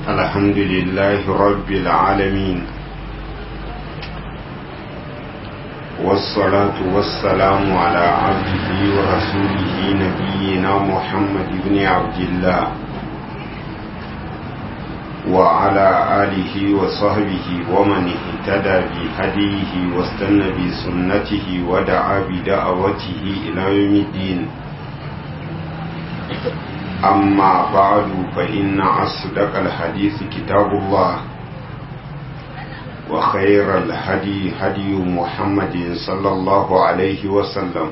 الحمد لله رب العالمين والصلاة والسلام على عبده ورسوله نبينا محمد بن عبد الله وعلى آله وصحبه ومن اهتدى بهديه واستنى بسنته ودعا بدعوته إلى يوم الدين أما بعد فإن أصدق الحديث كتاب الله وخير الهدي هدي محمد صلى الله عليه وسلم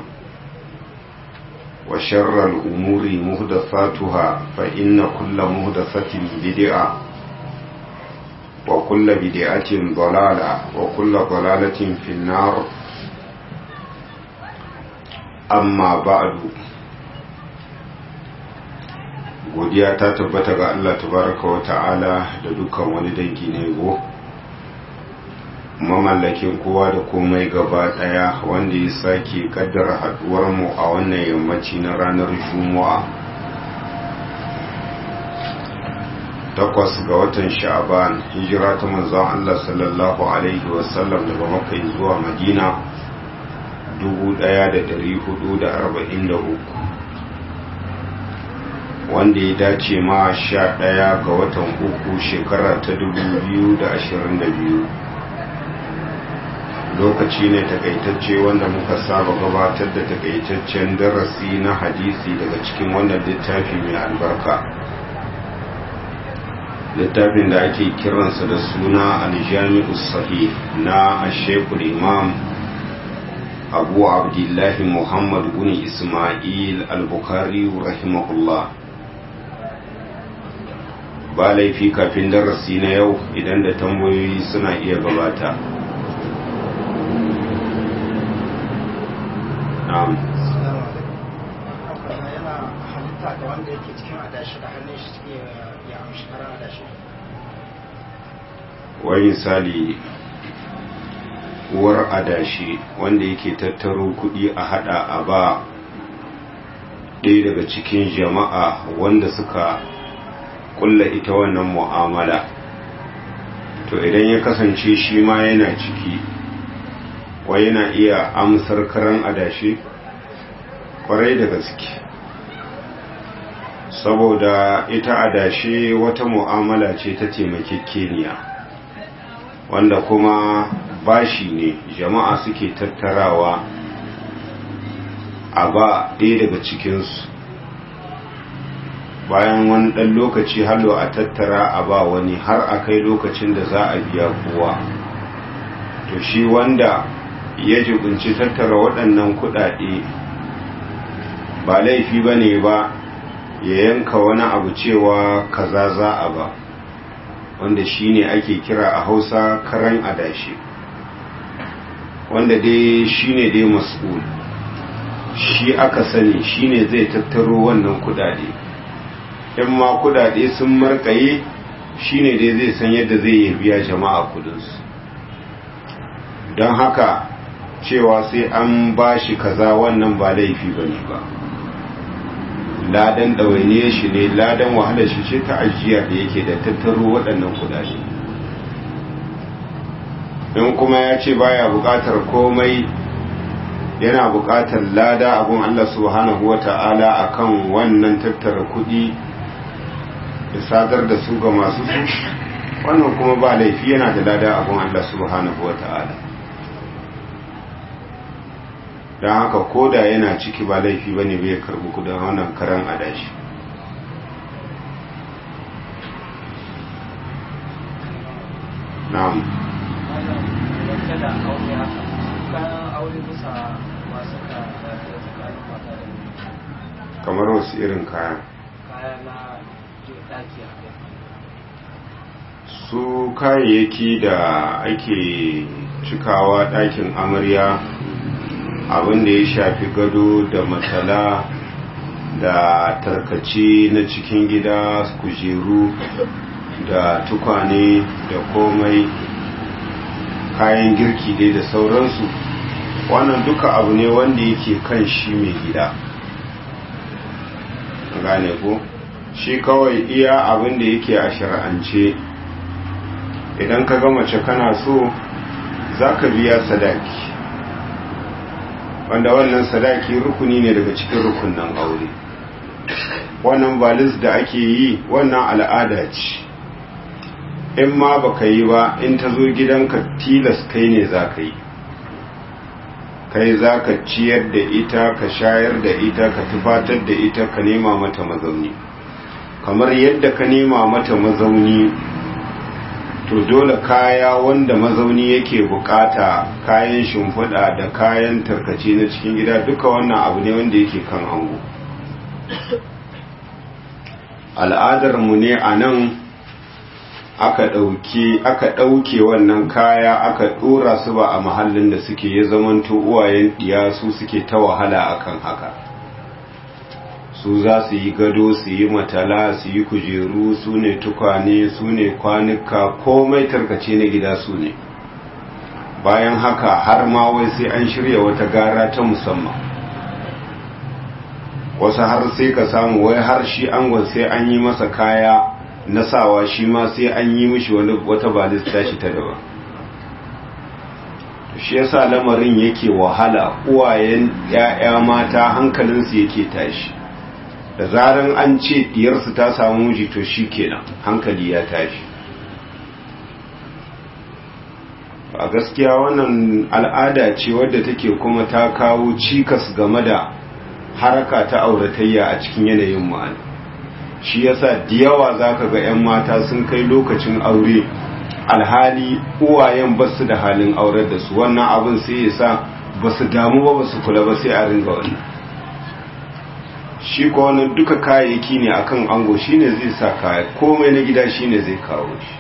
وشر الأمور مهدفاتها فإن كل مهدفة بدعة وكل بدعة ضلالة وكل ضلالة في النار أما بعد godiya ta tabbata ga Allah tabaraka wa ta'ala da dukkan wani dangi na yabo mamallakin kowa da komai gaba daya wanda ya sake kaddara haduwar mu a wannan yammaci na ranar juma'a takwas ga watan sha'aban hijira ta manzon Allah sallallahu alaihi wasallam daga makka zuwa madina 1443 wanda ya dace ma sha ɗaya ga watan uku shekara ta dubu biyu da ashirin da biyu lokaci ne takaitacce wanda muka saba gabatar da takaitaccen darasi na hadisi daga cikin wannan littafi mai albarka littafin da ake kiransa da suna aljami'u sahih na ashekul imam abu abdullahi muhammad bin ismail al-bukhari rahimahullah ba laifi kafin darasi na yau idan da tambayoyi suna iya gabata na'am yana halitta ga wanda yake cikin adashi da hannun shi suke ya amshi karan adashi wani misali uwar adashi wanda yake tattaro kudi a hada a ba ɗaya daga cikin jama'a wanda suka kulla ita wannan mu'amala to idan ya kasance shi ma yana ciki wai yana iya amsar karan adashi kwarai da gaske saboda ita adashi wata mu'amala ce ta taimakekeniya wanda kuma bashi ne jama'a suke tattarawa a ba ɗaya daga cikinsu bayan wani ɗan lokaci hallo a tattara a ba wani har a kai lokacin da za a biya kowa to shi wanda ya jibinci tattara waɗannan kuɗaɗe ba laifi ba ne ba ya yanka wani abu cewa kaza za a ba wanda shi ne ake kira a hausa karan adashi wanda dai shi ne dai mas'ul shi aka sani shi ne zai tattaro wannan kuɗaɗe in ma kudade sun markaye shine dai zai san yadda zai yi biya jama'a kudinsu don haka cewa sai an ba shi kaza wannan ba laifi ba ne ba ladan ɗawainiyar shi ne ladan wahalar shi ce ta ajiya da yake da tattaro waɗannan kudade in kuma ya ce baya buƙatar komai yana buƙatar lada abun Allah subhanahu wa ta'ala akan wannan tattara kuɗi da sadar da su ga masu su wannan kuma ba laifi yana da lada abin Allah subhanahu wa ta'ala don haka koda yana ciki ba laifi ba ne bai karbi kudin wannan karan adashi na'am kamar wasu irin kaya su kayayyaki da ake cikawa ɗakin amarya abinda ya shafi gado da matsala da tarkace na cikin gida kujeru da tukwane da komai kayan girki dai da sauransu wannan duka abu ne wanda yake kan shi mai gida gane ko shi kawai iya abin da yake a shari'ance idan ka ga mace kana so za ka biya sadaki wanda wannan sadaki rukuni ne daga cikin rukunan aure wannan balis da ake yi wannan al'ada ce in ma baka yi ba in ta zo gidanka tilas kai ne za ka yi kai za ka ciyar da ita ka shayar da ita ka tufatar da ita ka nema mata mazauni kamar yadda ka nema mata mazauni to dole kaya wanda mazauni yake bukata kayan shimfiɗa da kayan tarkace na cikin gida duka wannan abu ne wanda yake kan ango al'adarmu ne a nan aka ɗauke aka ɗauke wannan kaya aka ɗora su ba a mahallin da suke ya zamanto uwayen ɗiya su suke ta wahala akan haka su za su yi gado su yi matala su yi kujeru su ne tukwane su ne kwanuka komai tarkace na gida su ne bayan haka har ma wai sai an shirya wata gara ta musamman wasu har sai ka samu wai har shi angon sai an yi masa kaya na sawa shi ma sai an yi mishi wata balista shi ta daban shi yasa lamarin yake wahala uwayen 'ya'ya mata hankalinsu yake tashi da zaran an ce diyarsu ta samu miji to shi kenan hankali ya tashi a gaskiya wannan al'ada ce wadda take kuma ta kawo cikas game da haraka ta auratayya a cikin yanayin ma'ana shi yasa da yawa zaka ga 'yan mata sun kai lokacin aure alhali uwayen basu da halin aurar da su wannan abin sai ya sa basu damu ba basu kula ba sai a ringa wannan shi ko wannan duka kayayyaki ne akan ango shine zai sa kaya komai na gida shine zai kawo shi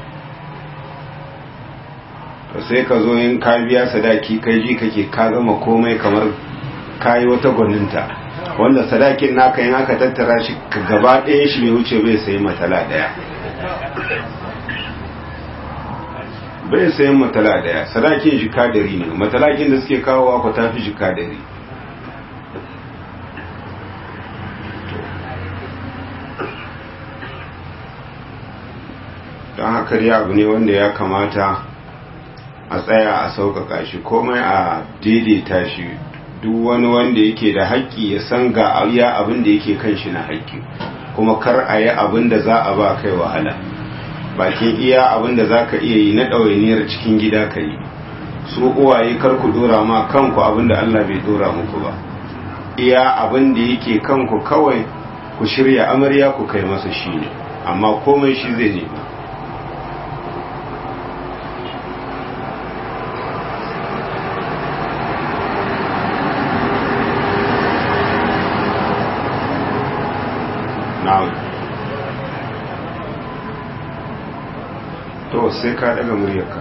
to sai ka zo yin ka biya sadaki kai ji kake ka gama komai kamar kayi wata gwaninta wanda sadakin naka yin aka tattara shi gaba ɗaya shi bai wuce bai sayi matala ɗaya bai sayi matala ɗaya sadakin jika dari ne matalakin da suke kawowa ku tafi jika dari don haka dai abu ne wanda ya kamata a tsaya a sauƙaƙa shi komai a daidaita shi duk wani wanda yake da haƙƙi ya san ga iya abin da yake kan shi na haƙƙi kuma kar a yi abin da za a ba kai wahala bakin iya abin da za ka iya yi na ɗawainiyar cikin gida ka yi su uwaye kar ku dora ma kanku abin da Allah bai dora muku ba iya abin da yake kanku kawai ku shirya amarya ku kai masa shi ne amma komai shi zai nema na'am to sai ka daga muryarka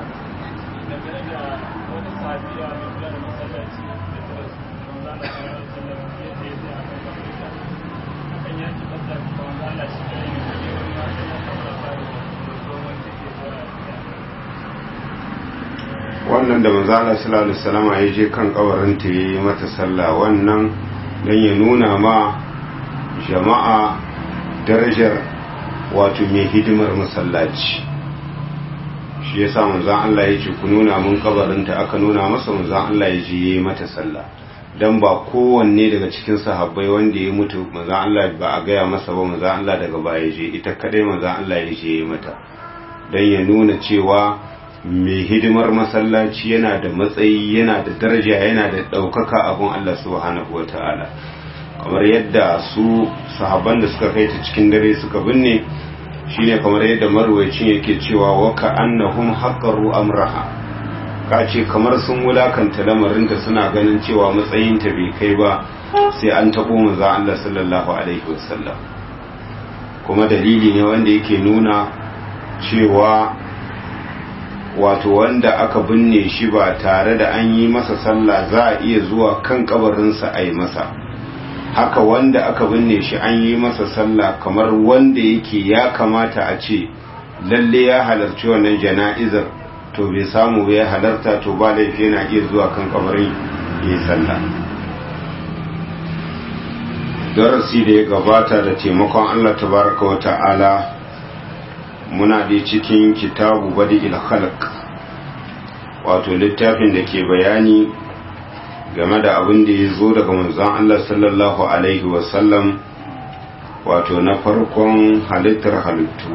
wannan da manzala sallallahu alaihi wasallam ya je kan kabarin ta yi mata sallah wannan dan ya nuna ma jama'a darajar wato mai hidimar masallaci shi yasa manzon Allah ya ce ku nuna mun kabarinta aka nuna masa manzon Allah ya je yayi mata sallah dan ba kowanne daga cikin sahabbai wanda ya mutu manzon Allah ba a gaya masa ba manzon Allah daga baya je ita kadai manzon Allah ya je yayi mata dan ya nuna cewa mai hidimar masallaci yana da matsayi yana da daraja yana da ɗaukaka abun Allah subhanahu wataala kamar yadda su sahabban da suka kai ta cikin dare suka binne shine kamar yadda marwayacin yake cewa waka annahum haqqaru amraha ka ce kamar sun wulakanta lamarinta suna ganin cewa matsayinta bai kai ba sai an tabo manzo Allah sallallahu alaihi wasallam kuma dalili ne wanda yake nuna cewa wato wanda aka binne shi ba tare da an yi masa sallah za a iya zuwa kan kabarinsa a yi masa haka wanda aka binne shi an yi masa sallah kamar wanda yake ya kamata a ce lalle ya halarci wannan jana'izar to bai samu ya halarta to ba laifi yana iya zuwa kan kabarin yi sallah darasi da ya gabata da taimakon Allah tabaraka wa ta'ala muna da cikin kitabu badi khalq wato littafin da ke bayani game da abin da ya zo daga manzon Allah sallallahu alaihi wasallam wato na farkon halittar halittu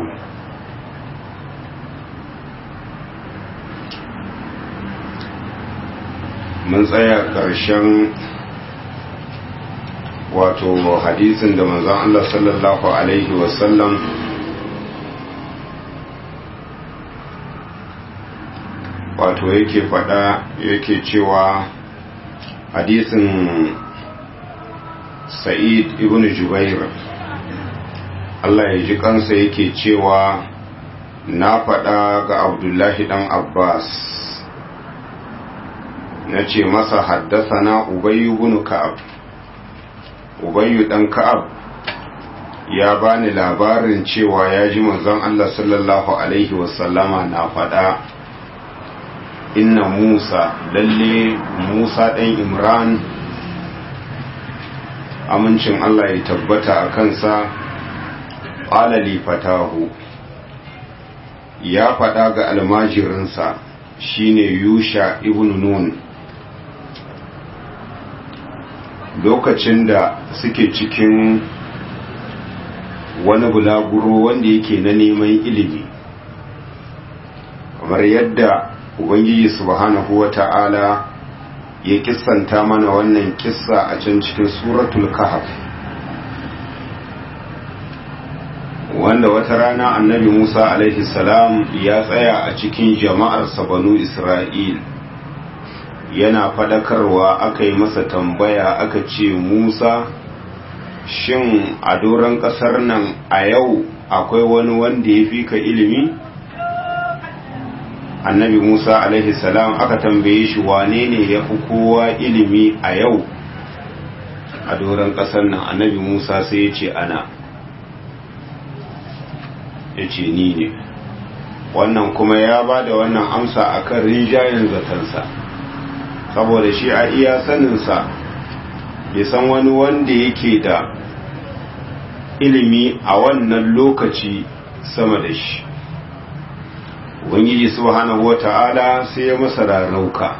mun tsaya ƙarshen wato hadisin da manzon Allah sallallahu alaihi wasallam wato yake faɗa yake cewa hadisin sa'id ibn jubair Allah ya ji kansa yake cewa na faɗa ga abdullahi ɗan abbas na ce masa haddasa na ubayu bin ka'ab ubayu ɗan ka'ab ya bani labarin cewa ya ji manzon Allah sallallahu alaihi wasallama na faɗa inna musa lalle musa ɗan imran amincin Allah ya tabbata a kansa ƙalali fatahu ya faɗa ga almajirinsa shine yusha ibn nun lokacin da suke cikin wani bulaguro wanda yake na neman ilimi kamar yadda ubangiji subhanahu wa ta'ala ya kissanta mana wannan kissa a can cikin suratul kahf wanda wata rana annabi musa alaihi salam ya tsaya a cikin jama'ar banu isra'il yana fadakarwa aka yi masa tambaya aka ce musa shin a doron kasar nan a yau akwai wani wanda ya fi ka ilimi annabi musa alaihi salam aka tambaye shi wane ne ya fi kowa ilimi a yau a doron kasar nan annabi musa sai ya ce ana ya ce ni ne wannan kuma ya ba da wannan amsa a kan rinjayen zatansa saboda shi a iya saninsa bai san wani wanda yake da ilimi a wannan lokaci sama da shi ubangiji subhanahu wata'ala sai ya masa rarauka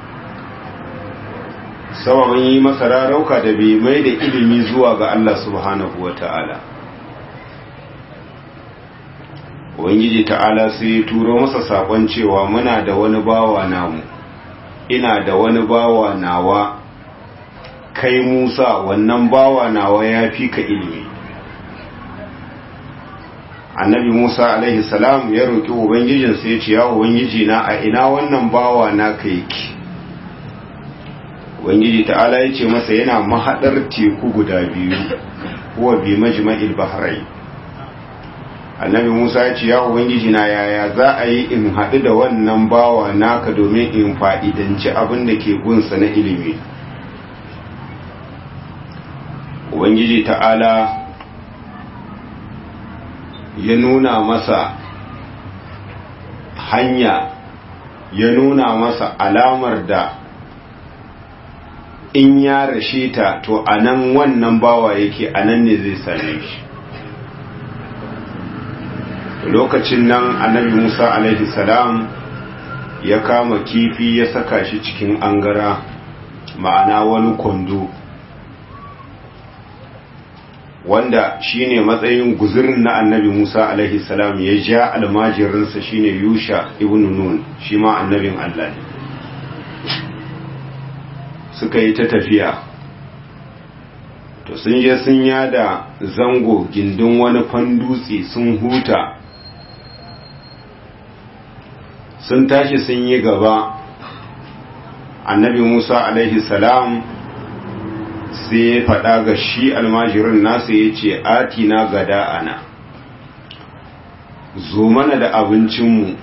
sababin yi masa rarauka da bai mai da ilimi zuwa ga Allah subhanahu wata'ala ubangiji ta'ala sai ya turo masa sakon cewa muna da wani bawa namu ina da wani bawa nawa kai musa wannan bawa nawa ya fi ka ilimi annabi musa alaihi salam ya roƙi ubangijinsa ya ce ya ubangiji na a ina wannan bawa na ka yake ubangiji ta'ala ya ce masa yana mahaɗar teku guda biyu kuwa bi majma'il bahrai annabi musa ya ce ya ubangiji na yaya za a yi in haɗu da wannan bawa naka domin in fa'idanci abin da ke gunsa na ilimi ubangiji ta'ala ya nuna masa hanya ya nuna masa alamar da in ya rashe ta to a nan wannan bawa yake a nan ne zai same shi lokacin nan annabi musa alaihi salam ya kama kifi ya saka shi cikin angara ma'ana wani kwando wanda shine matsayin guzurin na annabi musa alaihi salam ya ja almajirinsa shine yusha ibn nun shi ma annabin allah ne suka yi ta tafiya to sun je sun yada zango gindin wani fandutse sun huta sun tashi sun yi gaba annabi musa alaihi salam sai ya faɗa ga shi almajirin nasa ya ce atina gada ana zo mana da abincinmu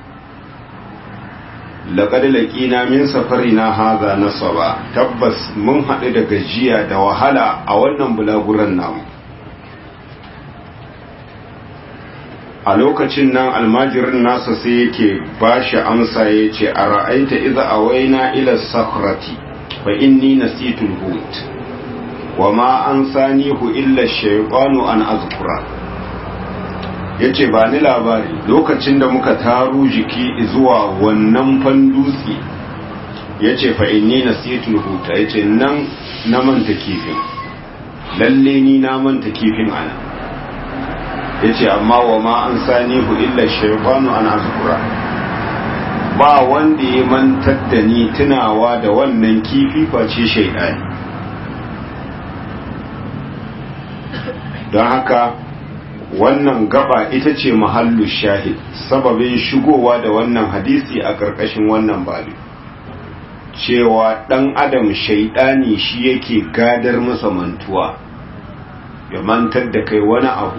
laƙad laƙina min safari na haza na saba tabbas mun haɗu da gajiya da wahala a wannan bulaguran namu a lokacin nan almajirin nasa sai yake ba shi amsa ya ce a ra'aita iza a waina ila sakrati fa inni nasitul hut wa ma an sanihu illa shaytanu an azkura yace ba ni labari lokacin da muka taru jiki zuwa wannan fandutsi yace fa inni nasitul huta yace nan na manta kifin lalle ni na manta kifin ana yace amma wa ma an sanihu illa shaytanu an azkura ba wanda ya mantar da ni tunawa da wannan kifi face shaidani don haka wannan gaba ita ce mahallu shahid sababin shigowa da wannan hadisi a ƙarƙashin wannan babu cewa ɗan adam shaidani shi yake gadar masa mantuwa ya mantar da kai wani abu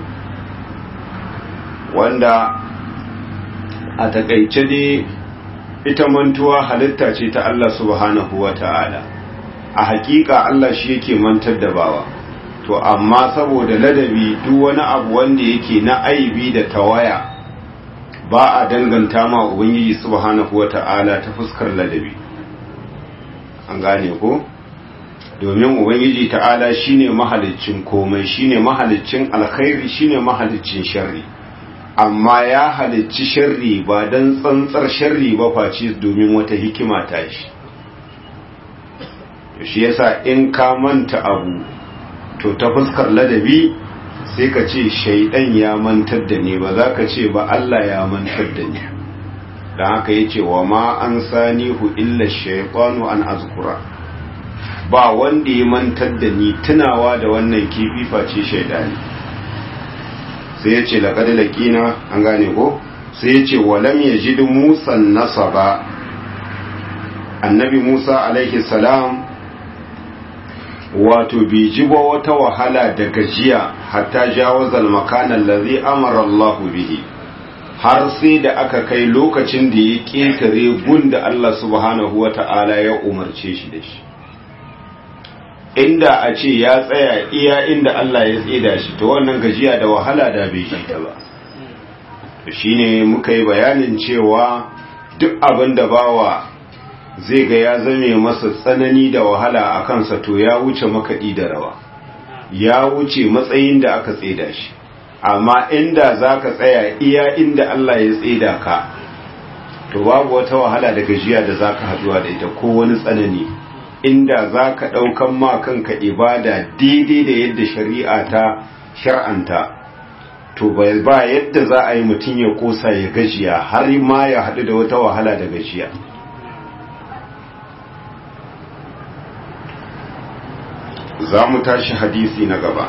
wanda a takaice dai ita mantuwa halitta ce ta Allah subhanahu wa ta'ala a hakika Allah shi yake mantar da bawa to amma saboda ladabi duk wani abu wanda yake na aibi da tawaya ba a danganta ma ubangiji subhanahu wa ta'ala ta fuskar ladabi an gane ko domin ubangiji ta'ala shine mahaliccin komai shine mahaliccin alkhairi shine mahaliccin sharri amma ya halicci sharri ba don tsantsar sharri ba face domin wata hikima ta shi shi yasa in ka manta abu to ta fuskar ladabi sai ka ce shaidan ya mantar da ni ba za ka ce ba Allah ya mantar da ni don haka ya ce wa ma an sanihu illa shaifanu an azkura ba wanda ya mantar da ni tunawa da wannan kifi face shaidani sai ya ce laƙar laƙina an gane ko sai ya ce walam ya ji musan nasa ba annabi musa alaihi salam wato bai ji ba wata wahala da gajiya hatta jawazal makanan lazi amara Allah bihi har sai da aka kai lokacin da ya ƙetare gun da Allah subhanahu wa ta'ala ya umarce shi da shi inda a ce ya tsaya iya inda Allah ya tsida shi to wannan gajiya da wahala da bai shi ta ba to shine muka yi bayanin cewa duk abin da bawa zai ga ya zame masa tsanani da wahala a kansa to ya wuce makaɗi da rawa ya wuce matsayin da aka tsida shi amma inda za ka tsaya iya inda Allah ya tsida ka to babu wata wahala da gajiya da za ka haɗuwa da ita ko wani tsanani inda za ka ɗaukan ma kanka ibada daidai da yadda shari'a ta shar'anta to ba yadda za a yi mutum ya kosa ya gajiya har ma ya haɗu da wata wahala da gajiya za mu tashi hadisi na gaba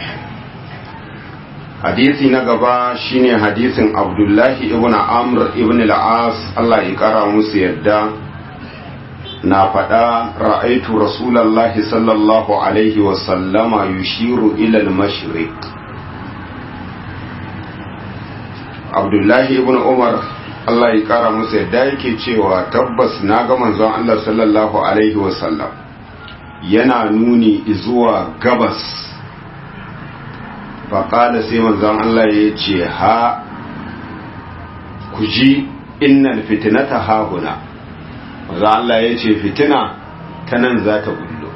hadisi na gaba shine hadisin abdullahi ibn amr ibn al-as Allah ya kara musu yadda na faɗa ra'aitu rasulallahi sallallahu alaihi wasallama yushiru ilal mashriq abdullahi ibn umar Allah ya kara musu yadda yake cewa tabbas na ga manzon Allah sallallahu alaihi wasallam yana nuni zuwa gabas faƙada sai manzon Allah ya ce ha ku ji innal fitinata hahuna manzon Allah ya ce fitina ta nan za ta bullo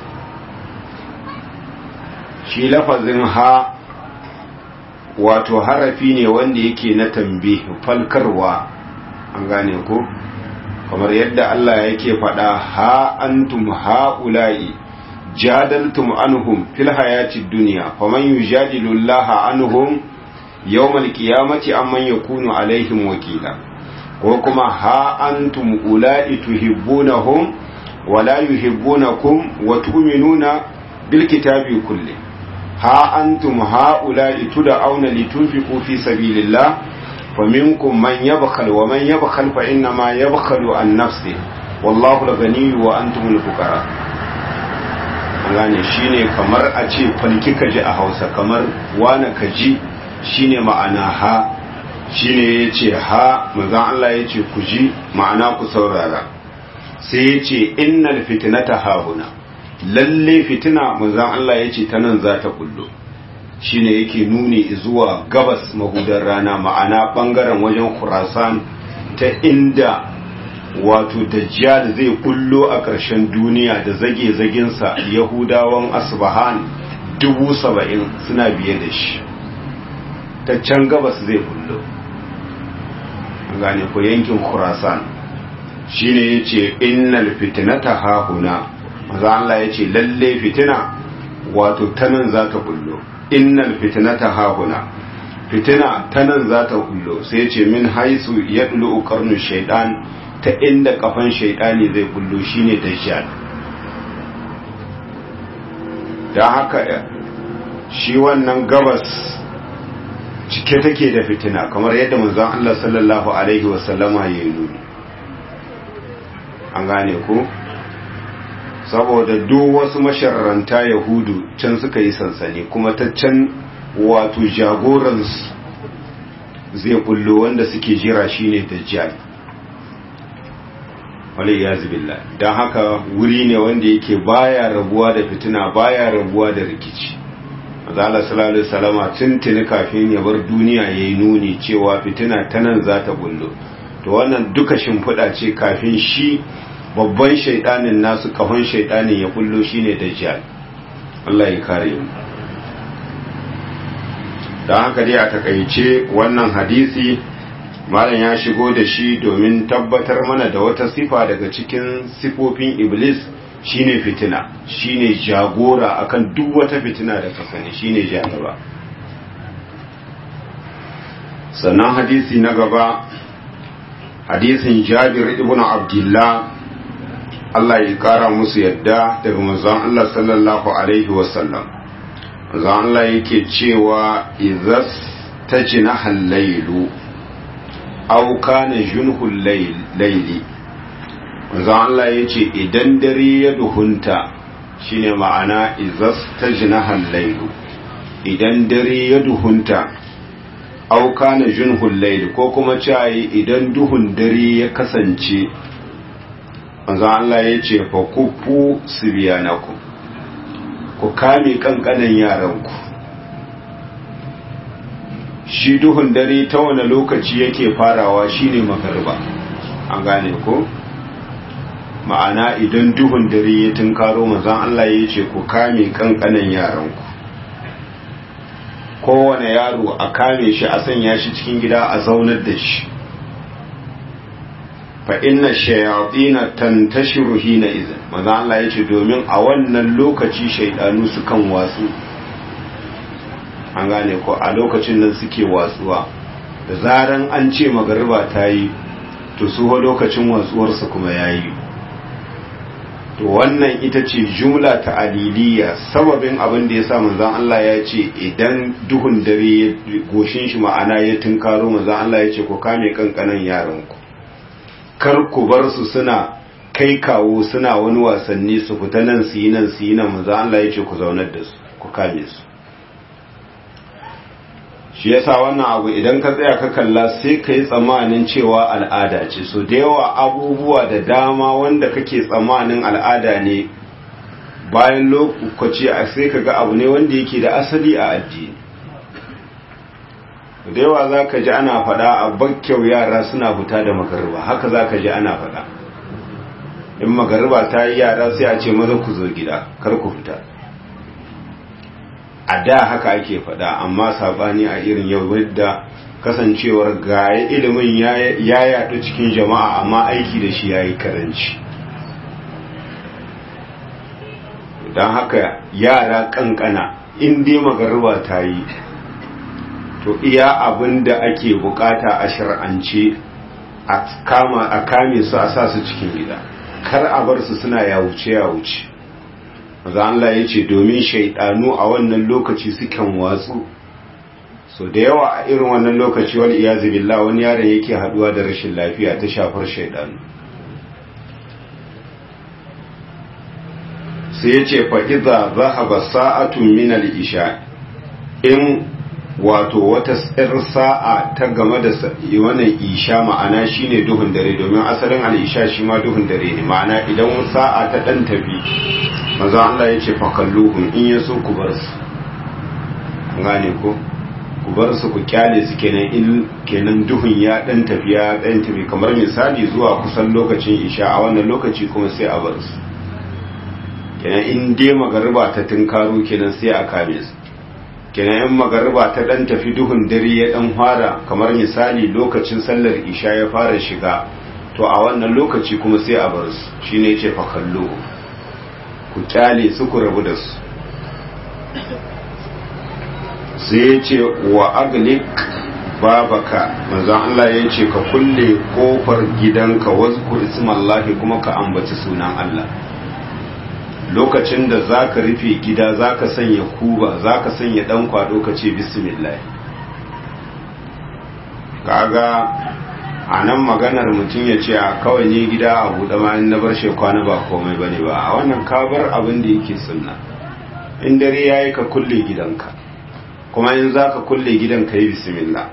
shi lafazin ha wato harafi ne wanda yake na tambi falkarwa an gane ko kamar yadda Allah yake faɗa ha antum ha'ula'i jadaltum anhum fil hayati dunya faman yujadilu Allah anhum yawmal qiyamati amman yakunu alaihim wakila ko kuma ha antum ula'i tuhibbunahum wa la yuhibbunakum wa tu'minuna bil kitabi kulli ha antum ha'ula'i tud'auna litunfiqu fi sabilillah فمنكم من يبخل ومن يبخل فإنما يبخل عن نفسه والله الغني وأنتم الفقراء gane shine kamar a ce falki ka ji a hausa kamar wane ka ji shine ma'ana ha shine ya ce ha mazan Allah ya ce ku ji ma'ana ku saurara sai ya ce innal fitinata hahuna lalle fitina mazan Allah ya ce ta nan za ta kullo shine yake nuni zuwa gabas mahudar rana ma'ana bangaren wajen khurasan ta inda wato dajjal zai kullo a ƙarshen duniya da zage-zagensa yahudawan asbahan dubu saba'in suna biye da shi ta can gabas zai kullo gane ko yankin khurasan shine yace innal fitnata hahuna maza Allah yace lalle fitina wato tanan za ta kullo innal fitnata hahuna fitina tanan za ta kullo sai yace min haisu yadlu qarnu shaytan ta inda kafan shaytani zai kullo shine dajjal dan haka shi wannan gabas cike take da fitina kamar yadda manzon Allah sallallahu alaihi wasallama ya yi nuni an gane ku saboda duk wasu masharranta yahudu can suka yi sansani kuma ta can wato jagoransu zai kullo wanda suke jira shine dajjal wale ya zubilla don haka wuri ne wanda yake baya rabuwa da fitina baya rabuwa da rikici Allah sallallahu alaihi wasallama tuntuni kafin ya bar duniya yayi nuni cewa fitina ta nan za ta bullo to wannan duka shimfiɗa ce kafin shi babban shaidanin nasu kafin shaidanin ya bullo shine dajjal Allah ya kare mu dan haka dai a takaice wannan hadisi malam ya shigo da shi domin tabbatar mana da wata sifa daga cikin sifofin iblis shine fitina shine jagora akan duk wata fitina da ka sani shine jagaba sannan hadisi na gaba hadisin jabir ibn abdullah Allah ya kara musu yadda daga manzon Allah sallallahu alaihi wasallam manzon Allah yake cewa idzas tajna al-lailu aw kana junhul layli manzo Allah ya ce idan dare ya duhunta shine ma'ana izas tajnahal laylu idan dare ya duhunta aw kana junhul layl ko kuma cewa idan duhun dare ya kasance manzo Allah ya ce fa kufu sibyanakum ku kame kankanan yaranku shi duhun dare ta wani lokaci yake farawa shine magarba an gane ko ma'ana idan duhun dare ya tunkaro manzon Allah ya ce ku kame kankanan yaranku kowane yaro a kame shi a sanya shi cikin gida a zaunar da shi fa inna shayatina tantashiru hina izin manzon Allah ya ce domin a wannan lokaci shaidanu sukan watsu an gane ko a lokacin nan suke watsuwa da zaran an ce magariba ta yi to su lokacin watsuwarsa kuma ya yi to wannan ita ce jumla ta aliliya sababin abin da ya sa manzan Allah ya ce idan duhun dare goshin shi ma'ana ya tunkaro manzan Allah ya ce ku kame kankanan yaranku kar ku bar su suna kai kawo suna wani wasanni su fita nan su yi nan su yi nan manzan Allah ya ce ku zaunar da su ku kame su shi yasa wannan abu idan ka tsaya ka kalla sai ka yi tsammanin cewa al'ada ce so da yawa abubuwa da dama wanda kake tsammanin al'ada ne bayan lokaci a sai ka ga abu ne wanda yake da asali a addini da yawa za ka ji ana faɗa a bakkyau yara suna fita da magarba haka za ka ji ana faɗa in magarba ta yi yara sai a ce maza ku zo gida kar ku fita a da haka ake faɗa amma sabani a irin yau wadda kasancewar gaya ilimin ya yaɗu cikin jama'a amma aiki da shi ya yi karanci don haka yara kankana in dai magarba ta yi to iya abin da ake bukata a shar'ance a kame su a sa su cikin gida kar a bar su suna yawuce yawuce maza Allah ya ce domin shaidanu a wannan lokaci sukan watsu so da yawa a irin wannan lokaci wani iyazu billah wani yaron yake haduwa da rashin lafiya ta shafar shaidanu sai ya ce fa'iza za a ba sa'atun minal isha in wato wata tsir sa'a ta game da wannan isha ma'ana shine duhun dare domin asalin al'isha shi ma duhun dare ne ma'ana idan sa'a ta ɗan tafi maza Allah ya ce fakalluhun in ya so ku bar su gane ko ku bar su ku kyale su kenan in kenan duhun ya dan tafiya dan tafi kamar misali zuwa kusan lokacin isha a wannan lokaci kuma sai a bar su kenan in dai magariba ta tunkaro kenan sai a kame su kenan in magariba ta dan tafi duhun dare ya dan fara kamar misali lokacin sallar isha ya fara shiga to a wannan lokaci kuma sai a bar su shine yace fa kallo ku kyale su ku rabu da su sai ya ce wa aglik babaka manzon Allah ya ce ka kulle kofar gidanka wazkur ismallahi kuma ka ambaci sunan Allah lokacin da zaka rufe gida zaka sanya kuba zaka sanya dan kwado ka ce bismillah kaga a nan maganar mutum ya ce a kawai ne gida a buɗe ma in na bar shi kwana ba komai bane ba a wannan ka bar abin da yake sunna in dare yayi ka kulle gidanka kuma in za ka kulle gidan ka yi bismillah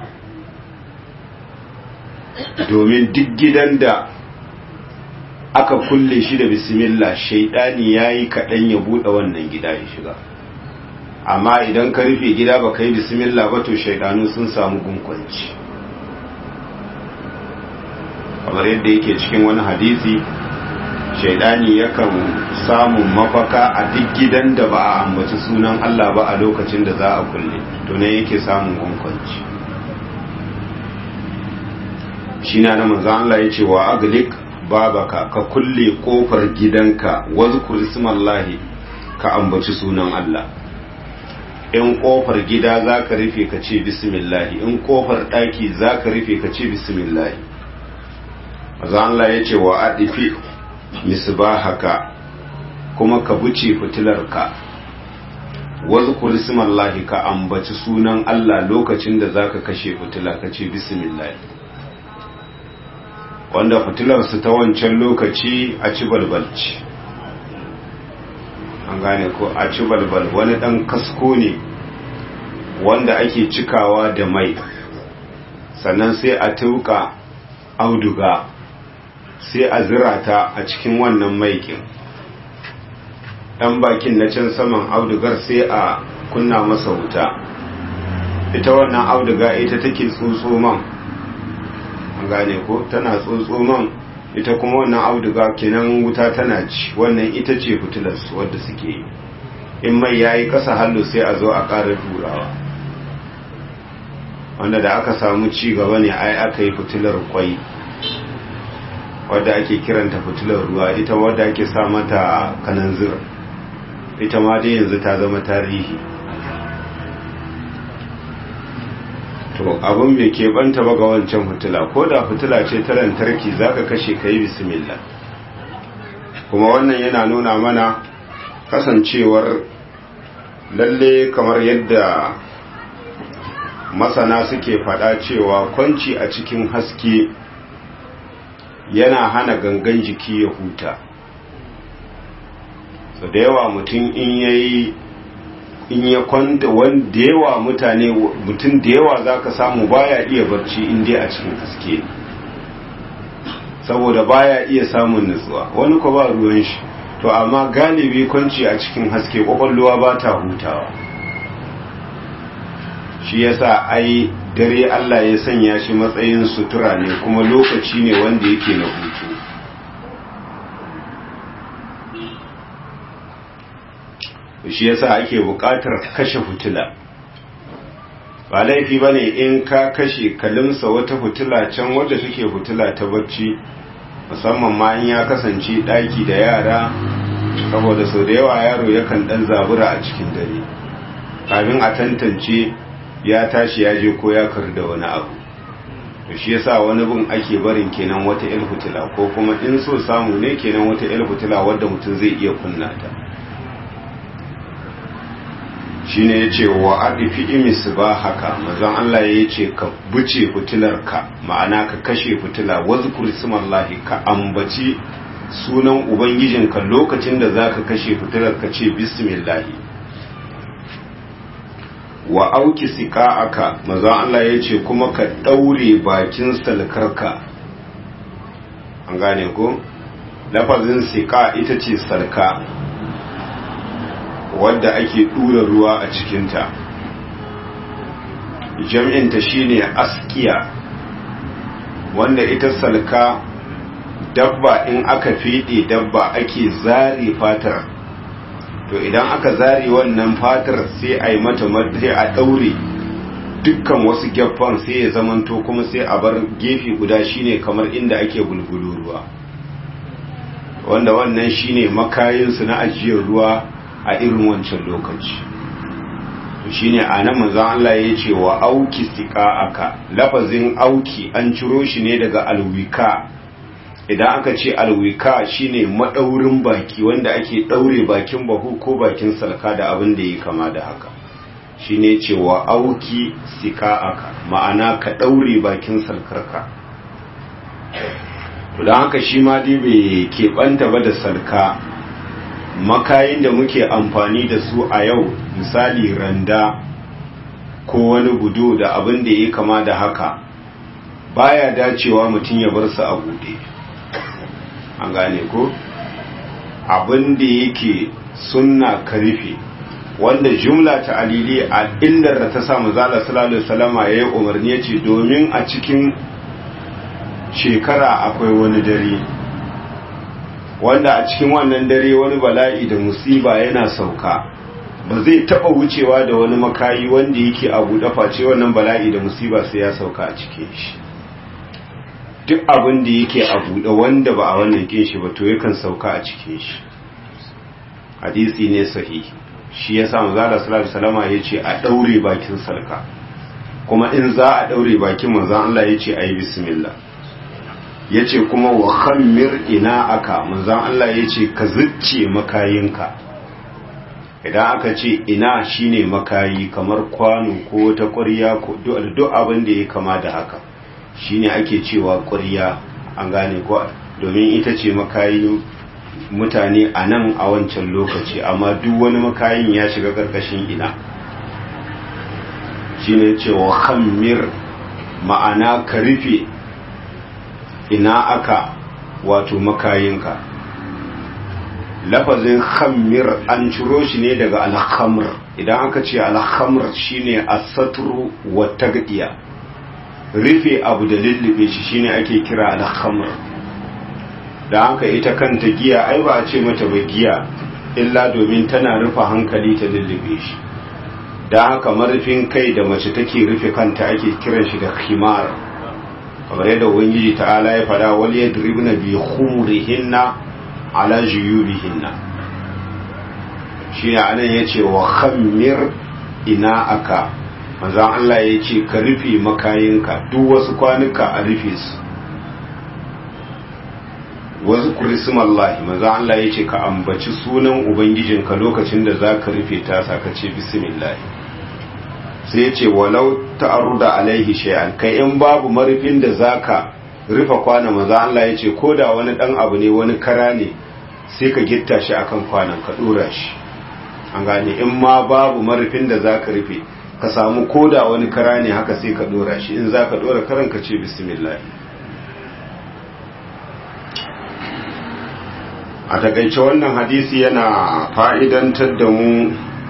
domin duk gidan da aka kulle shi da bismillah shaidani ya yi kaɗan ya buɗe wannan gida ya shiga amma idan ka rufe gida ba ka yi bismillah ba to shaidanu sun samu gunkwanci kamar yadda yake cikin wani hadisi shaidani yakan samun mafaka a duk gidan da ba a ambaci sunan Allah ba a lokacin da za a kulle to ne yake samun gunkwanci shi na na manzan Allah ya ce wa aglik babaka ka kulle kofar gidanka wazkur ismallahi ka ambaci sunan Allah in kofar gida za ka rufe ka ce bismillahi in kofar ɗaki za ka rufe ka ce bismillahi manzan Allah ya ce wa adifi misbahaka kuma ka buce fitilarka wazkur ismallahi ka ambaci sunan Allah lokacin da zaka kashe fitila ka ce bismillah wanda fitilar su ta wancan lokaci a ci balbalci an gane ko a ci balbal wani dan kasko ne wanda ake cikawa da mai sannan sai a tuka auduga sai a zira ta a cikin wannan maikin ɗan bakin na can saman audugar sai a kunna masa wuta ita wannan auduga ita take tsotso man an gane ko tana tsotso man ita kuma wannan auduga kenan wuta tana ci wannan ita ce fitilar wadda suke yi in mai yayi kasa hallo sai a zo a ƙara turawa wanda da aka samu ci gaba ne ai aka yi fitilar kwai wadda ake kiranta fitilar ruwa ita wadda ake sa mata kananzir ita ma dai yanzu ta zama tarihi to abin bai keɓanta ba ga wancan fitila ko da fitila ce ta lantarki za ka kashe ka yi bismillah kuma wannan yana nuna mana kasancewar lalle kamar yadda masana suke faɗa cewa kwanci a cikin haske yana hana gangan jiki ya huta so da yawa mutum in yayi in ya kwanta wanda yawa mutane mutum da yawa zaka samu baya iya barci in dai a cikin haske saboda baya iya samun nutsuwa wani ko ba ruwan shi to amma galibi kwanci a cikin haske kwakwalwa ba ta hutawa shi yasa ai dare Allah ya sanya shi matsayin sutura ne kuma lokaci ne wanda yake na hutu shi yasa ake buƙatar kashe fitila ba laifi bane in ka kashe kalimsa wata fitila can wadda take fitila ta bacci musamman ma in ya kasance ɗaki da yara saboda sau da yawa yaro yakan ɗan zabura a cikin dare kafin a tantance ya tashi ya je ko ya kar da wani abu to shi yasa wani bin ake barin kenan wata el fitila ko kuma in so samu ne kenan wata el fitila wadda mutum zai iya kunna ta shine yace wa adifi imis ba haka manzon Allah ya ce ka buce fitilarka ma'ana ka kashe fitila wazkur ismallahi ka ambaci sunan ubangijinka lokacin da zaka kashe fitilar ka ce bismillahi wa auki aka maza Allah ya ce kuma ka ɗaure bakin salkarka an gane ko lafazin sika ita ce salka wadda ake ɗura ruwa a cikinta jam'inta shine askiya wanda ita salka dabba in aka fiɗe dabba ake zare fatar to idan aka zare wannan fatar sai a yi mata sai a ɗaure dukkan wasu gyaffan sai ya zamanto kuma sai a bar gefe guda shine kamar inda ake bulbulu ruwa wanda wannan shine makayinsu na ajiyar ruwa a irin wancan lokaci shine a nan manzon Allah ya ce wa auki aka lafazin auki an ciro shi ne daga alwika idan aka ce alwika shine madaurin baki wanda ake daure bakin bahu ko bakin salka da abin da yi kama da haka shine ce wa auki aka ma'ana ka daure bakin salkarka don haka shi ma dai bai keɓanta ba da salka makayin da muke amfani da su a yau misali randa ko wani gudu da abin da ya kama da haka baya dacewa mutum ya bar su a bude an gane ko abin da yake sunna karfe wanda jumla ta alili a illar da ta samu zala salallahu salama ya yi umarni ya ce domin a cikin shekara akwai wani dare wanda a cikin wannan dare wani bala'i da musiba yana sauka ba zai taba wucewa da wani makayi wanda yake a buɗe face wannan bala'i da musiba sai ya sauka a cikin shi duk abin da yake a buɗe wanda ba a wannan kin shi ba to yakan sauka a cikin shi hadisi ne sahihi shi ya sa manzala sallallahu alaihi wasallam ya ce a daure bakin sarka kuma in za a daure bakin manzon Allah ya ce ayi bismillah ya ce kuma wa khammir ina aka manzan Allah ya ce ka zucce makayinka idan aka ce ina shine makayi kamar kwano ko wata ƙwarya ko duk abin da ya kama da haka shine ake cewa ƙwarya an gane ko domin ita ce makayi mutane a nan a wancan lokaci amma duk wani makayin ya shiga ƙarƙashin ina shine cewa khammir ma'ana ka rufe ina aka wato makayinka lafazin khammir an ciro shi ne daga alhamr idan aka ce alhamr shine asatru wa tagdiya rufe abu da lullube shi shine ake kira alhamr da haka ita kanta giya ai ba a ce mata ba giya illa domin tana rufe hankali ta lullube shi da haka marufin kai da mace take rufe kanta ake kiran shi da khimar kamar yadda ubangiji ta'ala ya fada wal yadribna bi khumurihinna ala juyubihinna shi ne anan yace wa khammir ina aka manzon Allah yace ka rufe makayinka duk wasu kwanuka a rufe su wasu kurismallahi manzon Allah yace ka ambaci sunan ubangijinka lokacin da zaka rufe ta saka ce bismillah sai ya ce walau ta'arruda alaihi shay'an kai in babu marufin da zaka rufe kwana maza Allah ya ce koda wani dan abu ne wani kara ne sai ka gitta shi akan kwanan ka dora shi an gane in ma babu marufin da zaka rufe ka samu koda wani kara ne haka sai ka dora shi in zaka dora karan ka ce bismillah a takaice wannan hadisi yana fa'idantar da mu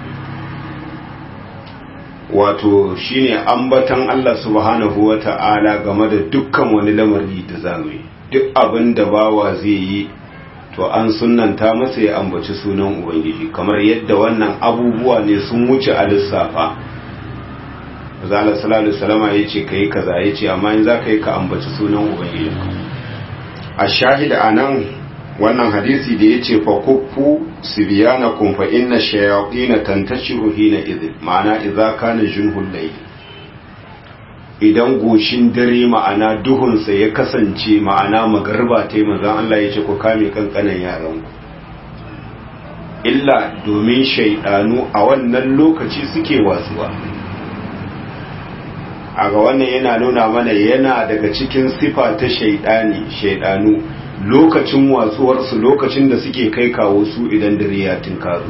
wato shine ambatan Allah subhanahu wa ta'ala game da dukkan wani lamari da zamu yi duk abin da bawa zai yi to an sunanta masa ya ambaci sunan ubangiji kamar yadda wannan abubuwa ne sun wuce a lissafa zala sallallahu salama ya ce ka yi kaza ya ce amma in za ka yi ka ambaci sunan ubangiji a shahida a nan wannan hadisi da ya ce fa kuffu sibiyanakum fa inna shayatin tantashiru hina idh ma'ana idza kana junhul layl idan goshin dare ma'ana duhun sa ya kasance ma'ana magarba tai manzon Allah ya ce ku kame kankanan yaran ku illa domin shaydanu a wannan lokaci suke wasuwa a ga wannan yana nuna mana yana daga cikin sifa ta shaydani shaydanu lokacin watsuwarsu lokacin da suke kai kawo su idan dare ya tinkaru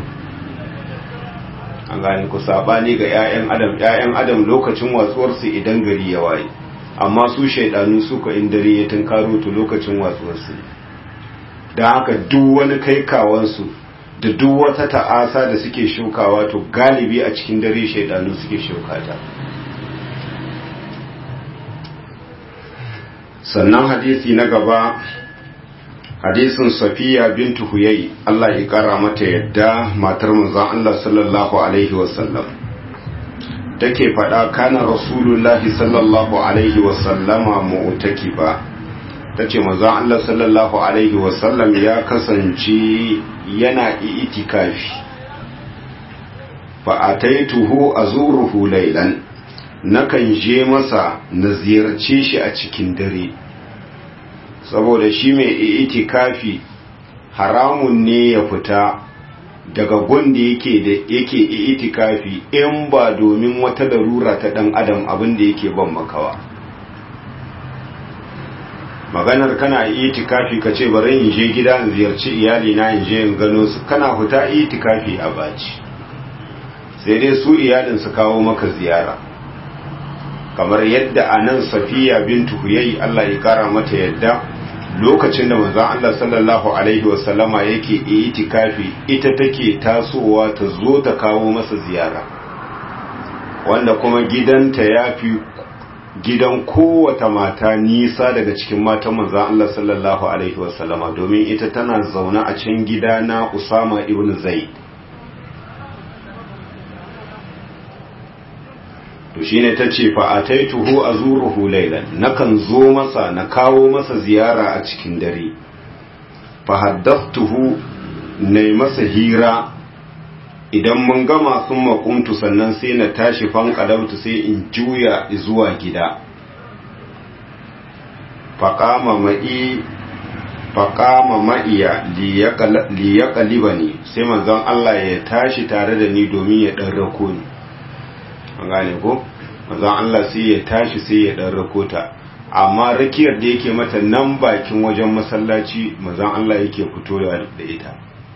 an gane ku sabani ga 'ya'yan adam 'ya'yan adam lokacin watsuwarsu idan gari ya waye amma su shaidanu suka in dare ya tinkaro to lokacin watsuwarsu don haka duk wani kai kawansu da duk wata ta'asa da suke shukawa to galibi a cikin dare shaidanu suke shukata sannan hadisi na gaba hadisin safiya bintu huyai Allah ya kara mata yadda matar manzon Allah sallallahu alaihi wasallam take faɗa kana rasulullahi sallallahu alaihi wasallama mu'takiba tace manzon Allah sallallahu alaihi wasallam ya kasance yana itikafi fa ataituhu azuruhu laylan nakan je masa na ziyarce shi a cikin dare saboda shi mai itikafi haramun ne ya fita daga gunda yake da yake itikafi in ba domin wata larura ta dan adam abin da yake ban makawa maganar kana itikafi ka ce bari in je gida in ziyarci iyali na in je in gano su kana fita itikafi a baci sai dai su iyalin su kawo maka ziyara kamar yadda a nan safiya bintu huyayi Allah ya kara mata yadda lokacin da manzon Allah sallallahu alaihi wasallama yake itikafi ita take tasowa ta zo ta kawo masa ziyara wanda kuma gidanta ya fi gidan kowata mata nisa daga cikin matan manzon Allah sallallahu alaihi wasallama domin ita tana zaune a can gida na Usama ibn Zaid to shine tace fa ataituhu azuruhu laylan nakan zo masa na kawo masa ziyara a cikin dare fa haddathtuhu nay masa hira idan mun gama sun makuntu sannan sai na tashi fanqadautu sai in juya zuwa gida faqama ma'i faqama ma'iya liyaqalibani sai manzon Allah ya tashi tare da ni domin ya dan rako ni an gane ko manzon Allah sai ya tashi sai ya dan rakota amma rakiyar da yake mata nan bakin wajen masallaci manzon Allah yake fito da ita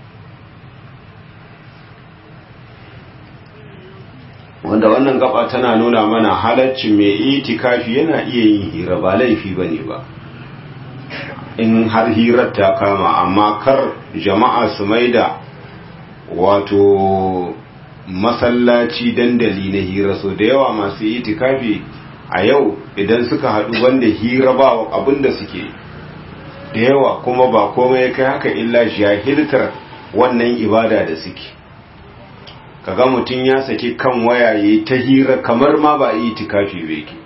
wanda wannan gaba tana nuna mana halaccin mai itikafi yana iya yin hira ba laifi bane ba in har hirar ta kama amma kar jama'a su maida wato masallaci dandali na hira so da yawa masu itikafi a yau idan suka haɗu wanda hira ba abinda suke da yawa kuma ba komai kai haka illa jahiltar wannan ibada da suke kaga mutum ya saki kan wayaye ta hira kamar ma ba itikafi bai ke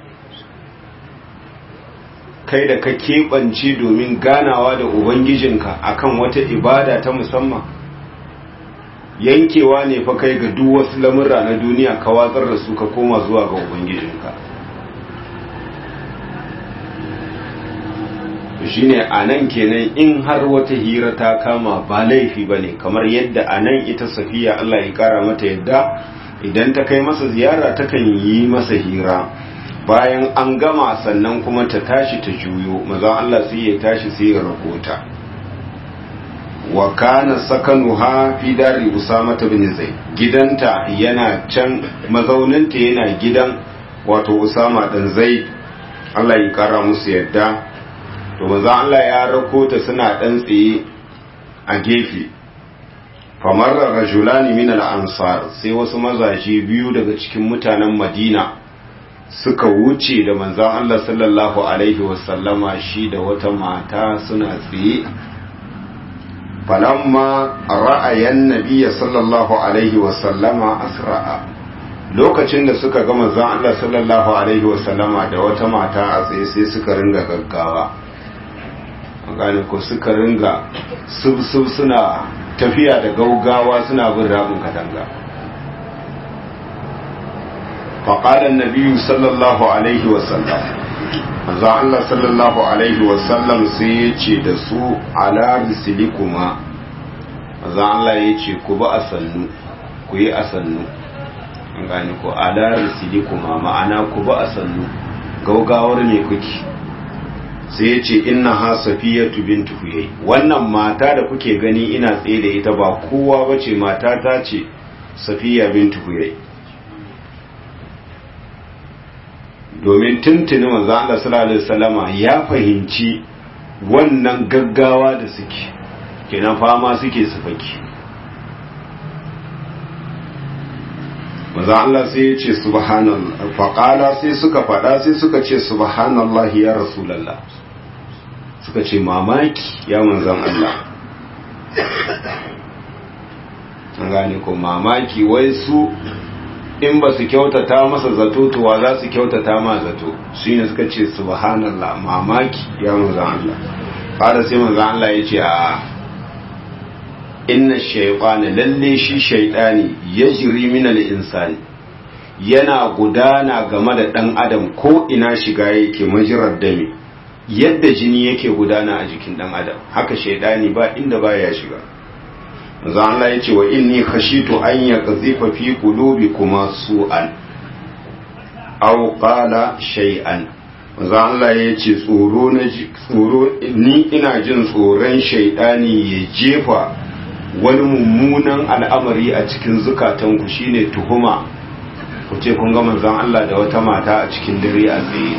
kai da ka keɓance domin ganawa da ubangijinka akan wata ibada ta musamman yankewa ne fa kai ga duk wasu lamurra na duniya ka watsar da su ka koma zuwa ga ubangijinka shine a nan kenan in har wata hira ta kama ba laifi ba ne kamar yadda a nan ita safiya Allah ya kara mata yadda idan ta kai masa ziyara takan yi masa hira bayan an gama sannan kuma ta tashi ta juyo maza Allah sai ya tashi sai ya rakota wa kana sakanuha fi dari usama bin zaid gidanta yana can mazauninta yana gidan wato usama dan zaid Allah ya kara musu yadda to maza Allah ya rako ta suna dan tsaye a gefe famarra rajulani min al-ansar sai wasu mazaje biyu daga cikin mutanen Madina suka wuce da manzon Allah sallallahu alaihi wasallama shi da wata mata suna tsaye falamma ra'ayan nabiyya sallallahu alaihi wasallama asra'a lokacin da suka ga manzon Allah sallallahu alaihi wasallama da wata mata a tsaye sai suka ringa gaggawa gane ko suka ringa sub-sub suna tafiya da gaugawa suna bin rabin katanga faƙaɗan nabiyu sallallahu alaihi wasallam manzo Allah sallallahu alaihi wasallam sai ya ce da su ala risilikuma manzo Allah ya ce ku ba a sannu ku yi a sannu an gane ko ala risilikuma ma'ana ku ba a sannu gaugawar me kuke sai ya ce inna ha safiyatu bintu huyai wannan mata da kuke gani ina tsaye da ita ba kowa bace mata ta ce safiya bintu huyai domin tuntuni manzo Allah sallallahu alaihi wasallama ya fahimci wannan gaggawa da suke kenan fama suke su faki manzo Allah sai ya ce subhanallah faqala sai suka fada sai suka ce subhanallahi ya rasulullah suka ce mamaki ya manzan Allah an gane ko mamaki wai su in ba su kyautata masa zato tuwa za su kyautata ma zato shi ne suka ce subhanallah mamaki ya manzan Allah fara sai manzan Allah ya ce a inna shaytana lalle shi shaytani yajri min al-insani yana gudana game da dan adam ko ina shiga yake majirar dami yadda jini yake gudana a jikin dan adam haka shaytani ba inda baya shiga manzo Allah yace wa inni khashitu an yaqzifa fi qulubikuma su'an aw qala shay'an manzo Allah yace tsoro na tsoro ni ina jin tsoron shaytani ya jefa wani mummunan al'amari a cikin zukatanku shine tuhuma ku ce kun ga manzon Allah da wata mata a cikin dare a tsaye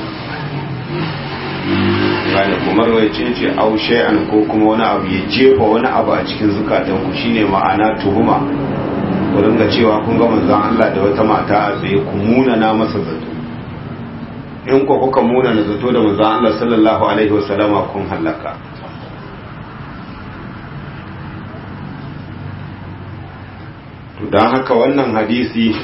gane kuma rawai ce ce au shay'an ko kuma wani abu ya jefa wani abu a cikin zukatanku shine ma'ana tuhuma ku ringa cewa kun ga manzon Allah da wata mata a tsaye ku muna na masa zato in ku kuka muna na zato da manzon Allah sallallahu alaihi wasallama kun halaka to don haka wannan hadisi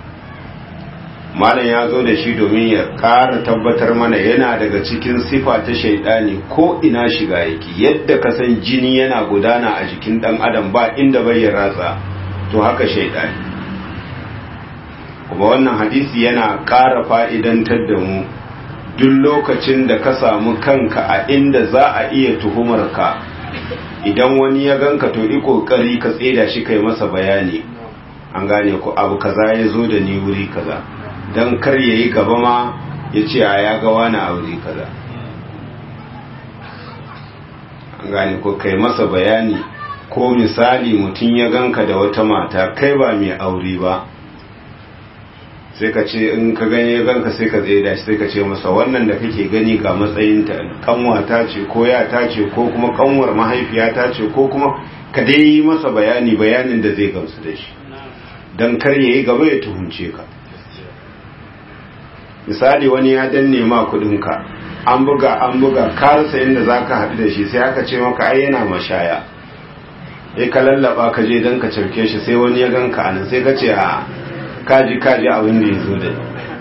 malam ya zo da shi domin ya ƙara tabbatar mana yana daga cikin sifa ta shaidani ko ina shiga yake yadda ka san jini yana gudana a jikin ɗan adam ba inda bai ya ratsa to haka shaidani kuma wannan hadisi yana ƙara fa'idantar da mu duk lokacin da ka samu kanka a inda za a iya tuhumar ka idan wani ya ganka to yi ƙoƙari ka tseda shi kai masa bayani an gane ku abu kaza ya zo da ni wuri kaza don kar ya yi gaba ma ya ce a ya ga wani a wuri kaza an gane ku kai masa bayani ko misali mutum ya ganka da wata mata kai ba mai aure ba sai ka ce in ka gani ya ganka sai ka tsaye da shi sai ka ce masa wannan da kake gani ga matsayinta kanwata ce ko yata ce ko kuma kanwar mahaifiyata ce ko kuma ka dai yi masa bayani bayanin da zai gamsu da shi don kar ya yi gaba ya tuhunce ka misali wani ya danne ma kudinka an buga an buga karsa inda za ka haɗu da shi sai aka ce maka ai yana mashaya ya ka lallaba ka je don ka cauke shi sai wani ya ganka anan sai ka ce a kaji kaji abin da ya zo da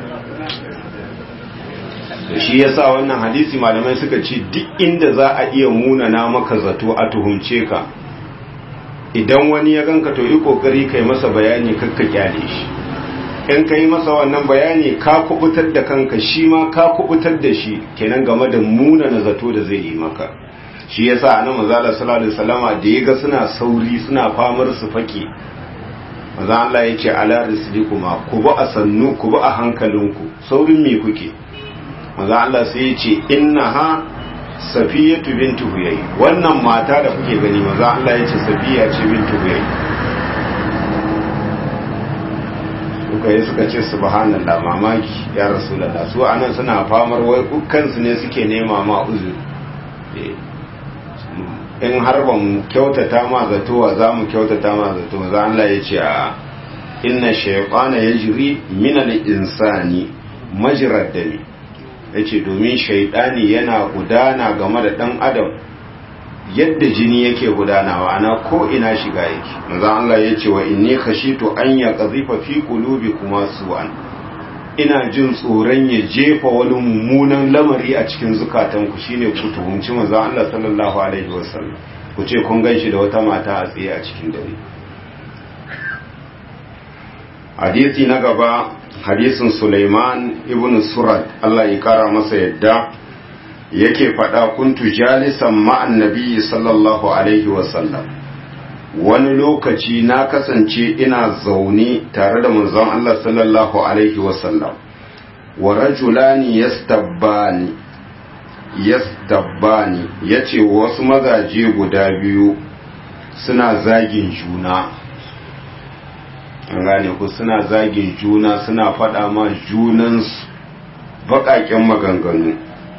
da shi yasa wannan hadisi malamai suka ce duk inda za a iya munana maka zato a tuhumce ka idan wani ya ganka to yi kokari kai masa bayani kakka kyale shi in ka yi masa wannan bayani ka kubutar da kanka shi ma ka kubutar da shi kenan game da munana zato da zai yi maka shi yasa annabi manzo sallallahu alaihi wasallama da yaga suna sauri suna famar su fake manzo Allah ya ce ala rislikuma ku ba a sannu ku ba a hankalinku saurin me kuke manzo Allah sai ya ce innaha safiyatu bintu huyay wannan mata da kuke gani manzo Allah ya ce safiya ce bintu huyay suka yi suka ce subhanallah mamaki ya rasulullah su anan suna famar wai kansu ne suke nema ma uzuri in har ba mu kyautata ma zatowa za mu kyautata ma zato za Allah ya ce a inna shaytana yajri min al-insani majrad dami yace domin shaytani yana gudana game da dan adam yadda jini yake gudanawa ana ko ina shiga yake manzo Allah ya ce wa inni khashitu an yaqdhifa fi qulubikuma su'an ina jin tsoron ya jefa wani mummunan lamari a cikin zukatanku shine ku tuhumci manzo Allah sallallahu alaihi wasallam ku ce kun ganshi da wata mata a tsaye a cikin dare hadisi na gaba hadisin Sulaiman ibn Surad Allah ya kara masa yadda yake faɗa kuntu jalisan ma'an nabi sallallahu alaihi wasallam wani lokaci na kasance ina zaune tare da manzon Allah sallallahu alaihi wasallam wa rajulani yastabbani yastabbani yace wasu mazaje guda biyu suna zagin juna an gane ku suna zagin juna suna faɗa ma junansu baƙaƙen maganganu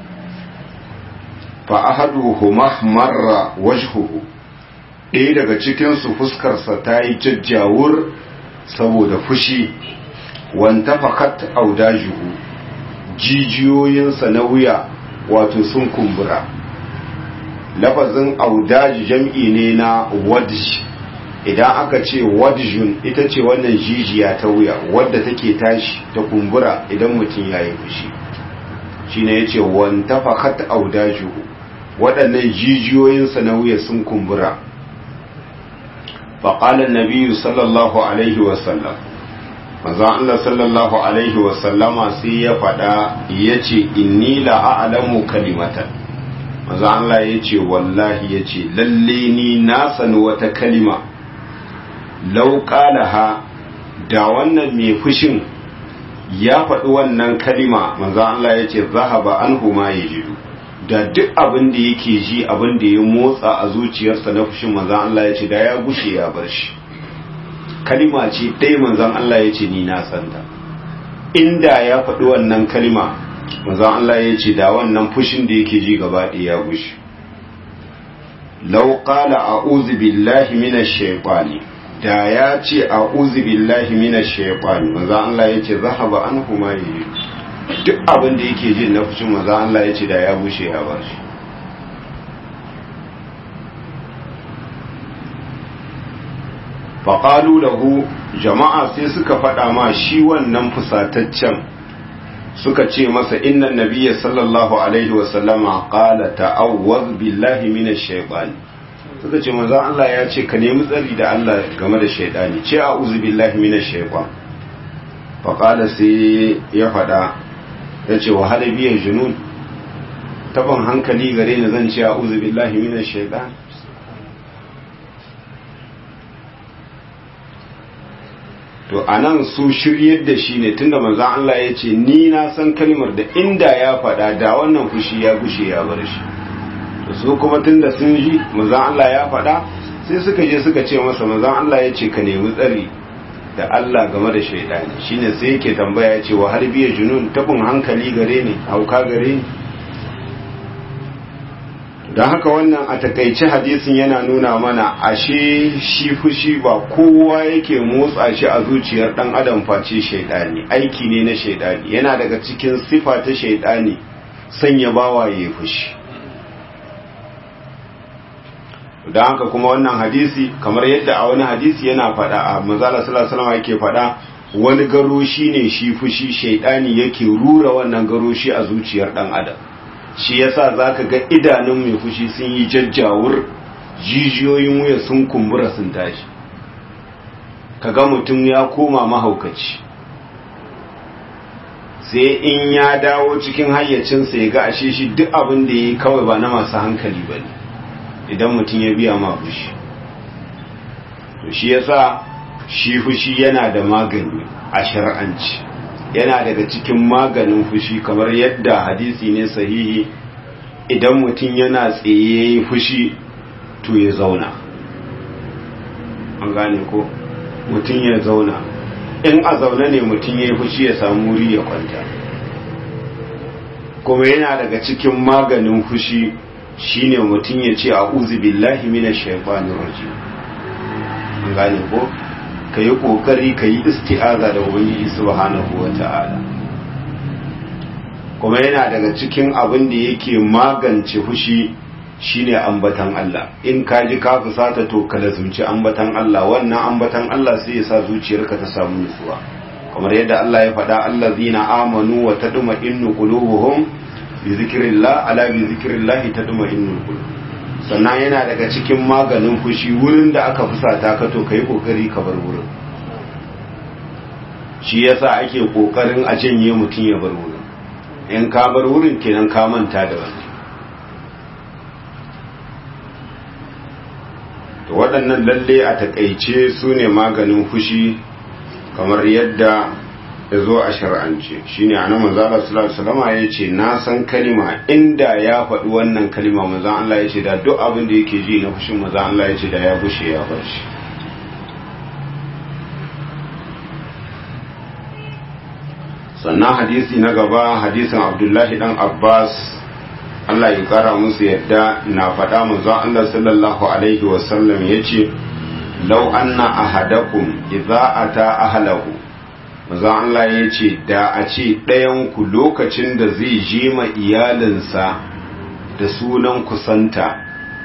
fa ahaduhuma marra wajhuhu ɗaya daga cikinsu fuskarsa ta yi jajjawur saboda fushi wanta fakat audajuhu jijiyoyinsa na wuya wato sun kumbura lafazin audaji jam'i ne na wadj idan aka ce wadjun ita ce wannan jijiya ta wuya wadda take tashi ta kumbura idan mutum ya yi fushi shi ne ya ce wanta fakat audajuhu waɗannan jijiyoyinsa na wuya sun kumbura faƙalar nabiyu sallallahu alaihi wasallam manzan Allah sallallahu alaihi wasallama sai ya faɗa ya ce inni la'alamu kalimatan manzan Allah ya ce wallahi ya ce lalle ni na sani wata kalima lauƙalaha da wannan mai fushin ya faɗi wannan kalima manzo Allah ya ce zahaba an huma ya jidu da duk abin da yake ji abin da ya motsa a zuciyarsa na fushin manzo Allah ya ce da ya gushe ya bar shi kalima ce ɗaya manzon Allah ya ce ni na santa inda ya faɗi wannan kalima manzon Allah ya ce da wannan fushin da yake ji gaba ɗaya ya gushe law qala a'udhu billahi minash shaitani da ya ce a billahi mina shaifani maza Allah ya ce zahaba an kuma yi duk abin da yake jin na fushin maza Allah ya ce da ya bushe ya ba shi faƙalu lahu jama'a sai suka faɗa ma shi wannan fusataccen suka ce masa innan nabiya sallallahu alaihi wasallama ƙala ta'awwaz billahi mina shaifani suka ce manzon Allah ya ce ka nemi tsari da Allah game da shaidani ce a uzu billahi minash shaitan fa qala sai ya fada ya ce wa hada biya junun taban hankali gare ni zan ce a uzu billahi minash shaitan to anan su shiryar da shi ne tunda manzon Allah ya ce ni na san kalmar da inda ya fada da wannan fushi ya gushe ya bar shi su kuma tunda sun ji manzon Allah ya faɗa sai suka je suka ce masa manzon Allah ya ce ka nemi tsari da Allah game da shaidani shine sai yake tambaya ya ce wa har biya junun tabin hankali gare ni hauka gare ni don haka wannan a takaice hadisin yana nuna mana ashe shi fushi ba kowa yake motsa shi a zuciyar dan adam face shaidani aiki ne na shaidani yana daga cikin sifa ta shaidani sanya bawa ya fushi don haka kuma wannan hadisi kamar yadda a wani hadisi yana faɗa a manzala sallallahu yake faɗa wani garoshi ne shi fushi shaidani yake rura wannan garoshi a zuciyar ɗan adam shi yasa zaka ga idanun mai fushi sun yi jajjawur jijiyoyin wuya sun kumbura sun tashi kaga mutum ya koma mahaukaci sai in ya dawo cikin hayyacinsa ya ga ashe shi duk abin da ya yi kawai ba na masu hankali ba ne idan mutum ya biya ma fushi to shi yasa shi fushi yana da magani a shar'anci yana daga cikin maganin fushi kamar yadda hadisi ne sahihi idan mutum yana tsaye fushi to ya zauna an gane ko mutum ya zauna in a zaune ne mutum ya yi fushi ya samu wuri ya kwanta kuma yana daga cikin maganin fushi shine mutum ya ce a'udhu billahi minash shaitanir rajim an gane ko kayi kokari kayi isti'aza da ubangiji subhanahu wata'ala kuma yana daga cikin abin da yake magance fushi shine ambatan Allah in ka ji ka fusata to ka lazumci ambatan Allah wannan ambatan Allah sai ya sa zuciyarka ta samu nutsuwa kamar yadda Allah ya faɗa allazina amanu wa tadma'innu qulubuhum bi zikirillah ala bi zikirillah tadma'innul qulub sannan yana daga cikin maganin fushi wurin da aka fusata ka to kai kokari ka bar wurin shi yasa ake kokarin a janye mutum ya bar wurin in ka bar wurin kenan ka manta da wani to waɗannan lalle a takaice su ne maganin fushi kamar yadda ya zo a shar'ance shi ne a nan manzala salama ya ce na san kalima inda ya faɗi wannan kalima manzan Allah ya ce da duk abin da yake ji na fushin manzan Allah ya ce da ya bushe ya bar shi sannan hadisi na gaba hadisin abdullahi dan abbas Allah ya kara musu yadda na faɗa manzon Allah sallallahu alaihi wasallam ya ce lau anna ahadakum idza ata ahlahu manzon Allah ya ce da a ce ɗayanku lokacin da zai je ma iyalinsa da sunan kusanta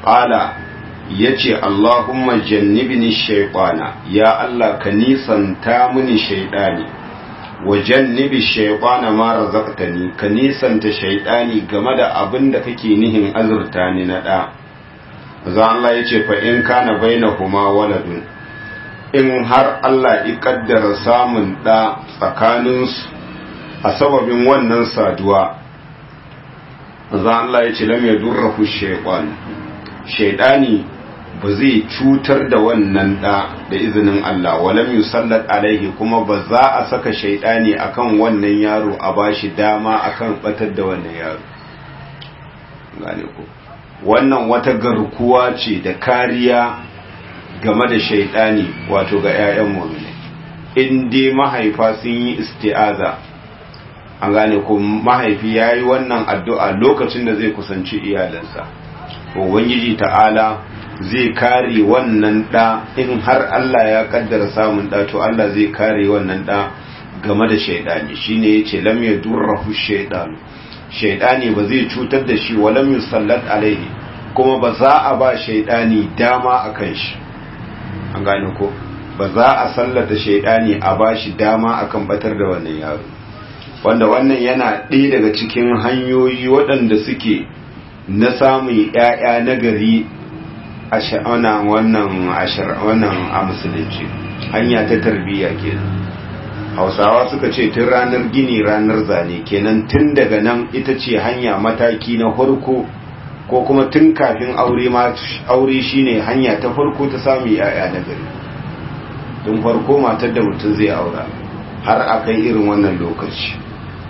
qala yace Allahumma jannibni shaytana ya Allah ka nisanta mini shaytani wa jannibi shaytana ma razaqtani ka nisanta shaytani game da abin da kake nihin azurta ni na da za Allah yace fa in kana bainahuma waladun in har Allah ya kaddara samun da tsakaninsu a sababin wannan saduwa za Allah yace lam yadurruhu shaytan shaydani ba zai cutar da wannan ɗa da izinin Allah walam yusallat alaihi kuma ba za a saka shaidani akan wannan yaro a bashi dama akan batar da wannan yaro gane ku wannan wata garkuwa ce da kariya game da shaidani wato ga 'ya'yan mu'mini in dai mahaifa sun yi isti'aza an gane ku mahaifi yayi wannan addu'a lokacin da zai kusanci iyalansa ubangiji ta'ala zai kare wannan ɗa in har Allah ya kaddara samun ɗa to Allah zai kare wannan ɗa game da shaidani shine yace lam yadurruhu shaytan shaidani ba zai cutar da shi wa lam yusallat alaihi kuma ba za a ba shaidani dama akan shi an gane ko ba za a sallata shaidani a ba shi dama akan batar da wannan yaro wanda wannan yana ɗaya daga cikin hanyoyi waɗanda suke na samun ‘ya'ya na gari a wannan wannan a musulunci hanya ta tarbiyya kenan hausawa suka ce tun ranar gini ranar zane kenan tun daga nan ita ce hanya mataki na farko ko kuma tun kafin aure ma aure shine hanya ta farko ta samun ‘ya'ya na gari tun farko matar da mutum zai aura har a kai irin wannan lokaci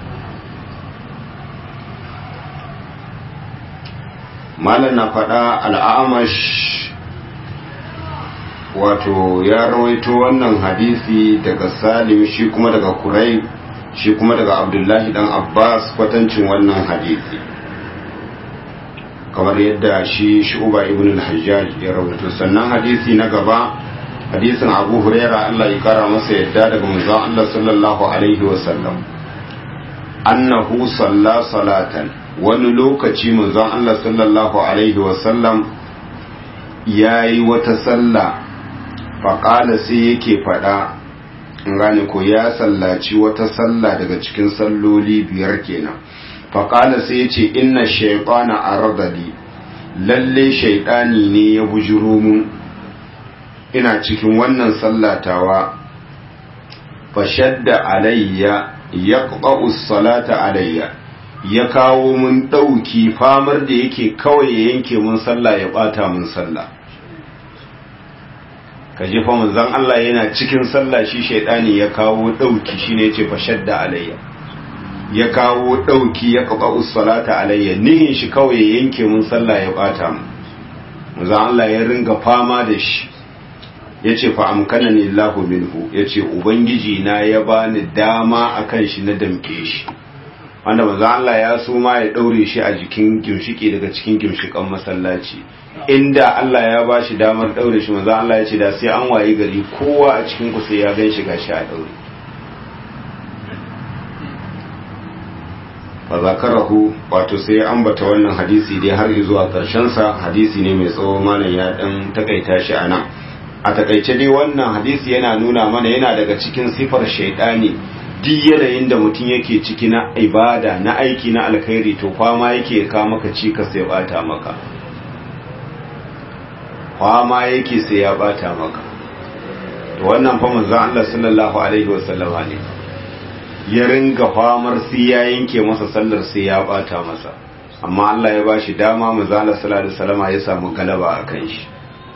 malam na faɗa al'amash wato ya rawaito wannan hadisi daga salim shi kuma daga kurai shi kuma daga abdullahi dan abbas kwatancin wannan hadisi kamar yadda shi shu'uba ibn al-hajjaj ya rawaito sannan hadisi na gaba hadisin abu huraira allah ya kara masa yadda daga manzon allah sallallahu alaihi wasallam annahu salla salatan wani lokaci manzon Allah sallallahu Alaihi wasallam ya yi wata sallah faƙala sai yake faɗa gane ko ya sallaci wata sallah daga cikin salloli biyar kenan faƙala sai ya ce inna shaiƙana a radadi lalle shaiɗani ne ya bujiro mu ina cikin wannan sallatawa fashadda alayya ya salata alayya ya kawo mun ɗauki famar da yake kawai ya yanke mun sallah ya ɓata mun sallah ka ji fa manzon Allah yana cikin sallah shi shaidani ya kawo ɗauki shine yace fa shadda alayya ya kawo ɗauki ya qaba ussalata alayya nihin shi kawai ya yanke mun sallah ya ɓata mun manzon Allah ya ringa fama da shi yace fa amkanani Allahu minhu yace ubangiji na ya bani dama akan shi na damke shi wanda manzo Allah ya so ma ya daure shi a jikin gimshiki daga cikin gimshikan masallaci inda Allah ya ba shi damar daure shi manzo Allah ya ce da sai an wayi gari kowa a cikin ku sai ya gan shi gashi a daure fa zakarahu wato sai ambata wannan hadisi dai har zuwa karshen sa hadisi ne mai tsawo malam ya dan takaita shi anan a takaice dai wannan hadisi yana nuna mana yana daga cikin sifar shaidani duk yanayin da mutum yake ciki na ibada na aiki na alkhairi to kwama yake ka maka cika sai ya bata maka kwama yake sai ya bata maka to wannan fa manzon Allah sallallahu alaihi wasallama ne ya ringa famar sai ya yanke masa sallar sai ya bata masa amma Allah ya bashi dama manzon Allah sallallahu alaihi wasallama ya samu galaba akan shi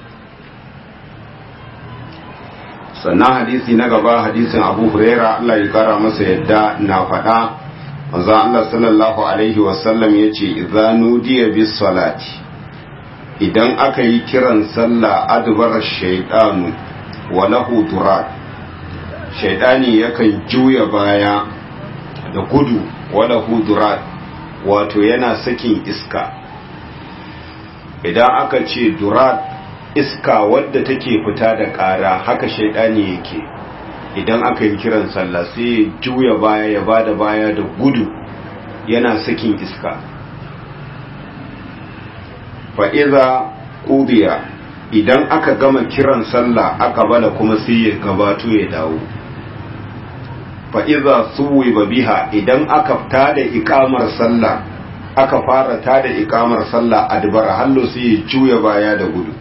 sannan hadisi na gaba hadisin abu huraira Allah ya kara masa yadda na faɗa manzo Allah sallallahu alaihi wasallam ya ce idza nudiya bis salati idan aka yi kiran sallah adbar shaytanu wa lahu durat shaytani yakan juya baya da gudu wa lahu durat wato yana sakin iska idan aka ce durat iska wadda take fita da ƙara haka shaidani yake idan aka yi kiran sallah sai ya juya baya ya bada baya da gudu yana sakin iska fa'iza qudiya idan aka gama kiran sallah aka bala kuma sai ya gabato ya dawo fa iza suwiba biha idan aka tada ikamar sallah aka fara tada ikamar sallah adbara hallo sai ya juya baya da gudu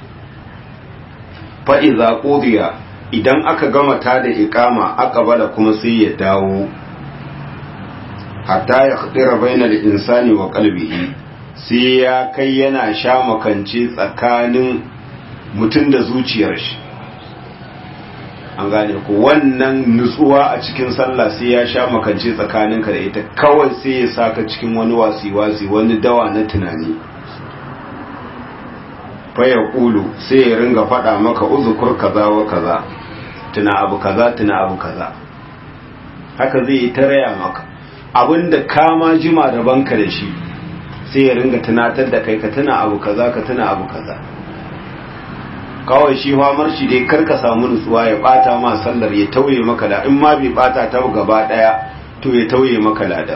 fa iza qudiya idan aka gama tada ikama aka bala kuma sai ya dawo hatta ya khadira bainal insani wa qalbihi sai ya kai yana sha makance tsakanin mutum da zuciyar shi an gane ku wannan nutsuwa a cikin sallah sai ya sha makance tsakaninka da ita kawai sai ya saka cikin wani wasi-wasi wani dawa na tunani faya ƙulu sai ya ringa faɗa maka uzukur kaza wa kaza tuna abu kaza tuna abu kaza haka zai yi ta raya maka abinda kama jima da banka da shi sai ya ringa tunatar da kai ka tuna abu kaza ka tuna abu kaza kawai shi famar shi dai karka samu nutsuwa ya bata ma sallar ya tauye maka da in ma bai bata ta gaba daya to ya tauye maka ladan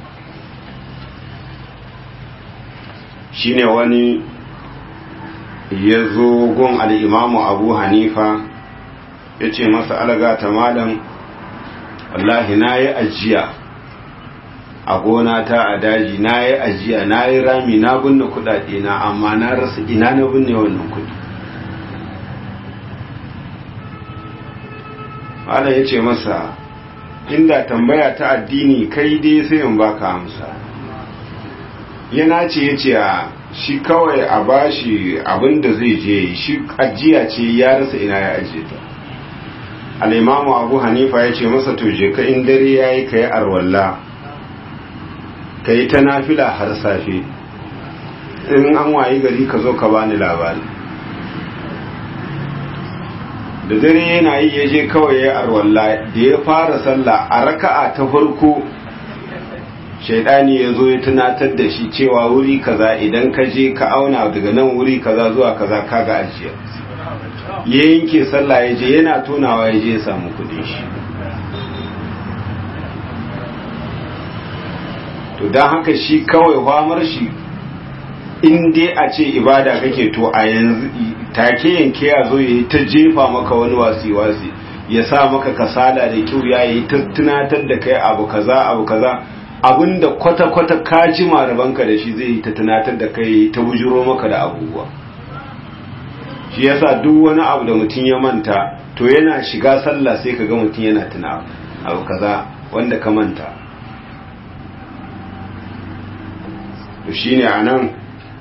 shine wani ya zo gun al'imamu abu hanifa ya ce masa alaga ta malam wallahi na yi ajiya a gona ta a daji na yi ajiya na yi rami na binne kudade na amma na rasa ina na binne wannan kudi Allah ya ce masa inda tambaya ta addini kai dai sai in baka amsa yana ce ya ce a shi kawai a bashi abin da zai je shi ajiya ce ya rasa ina ya ajiye ta al'imamu abu hanifa ya ce masa to je ka in dare ya yi ka yi arwalla ka yi ta nafila har safe in an wayi gari ka zo ka bani labari da dare yana yi ya je kawai ya arwalla da ya fara sallah a raka'a ta farko shaidani ya zo ya tunatar da shi cewa wuri kaza idan ka je ka auna daga nan wuri kaza zuwa kaza kaga ajiya ya yanke sallah ya je yana tonawa ya je ya samu kudin shi to don haka shi kawai famar shi in dai a ce ibada kake to a yanzu take yanke ya zo ya yi ta jefa maka wani wasi-wasi ya sa maka kasala da kyau ya yi ta tunatar da kai abu kaza abu kaza abinda kwata-kwata ka ji marabanka da shi zai yi ta tunatar da kai ta bujiro maka da abubuwa shi yasa duk wani abu da mutum ya manta to yana shiga sallah sai ka ga mutum yana tuna abu kaza wanda ka manta to shine anan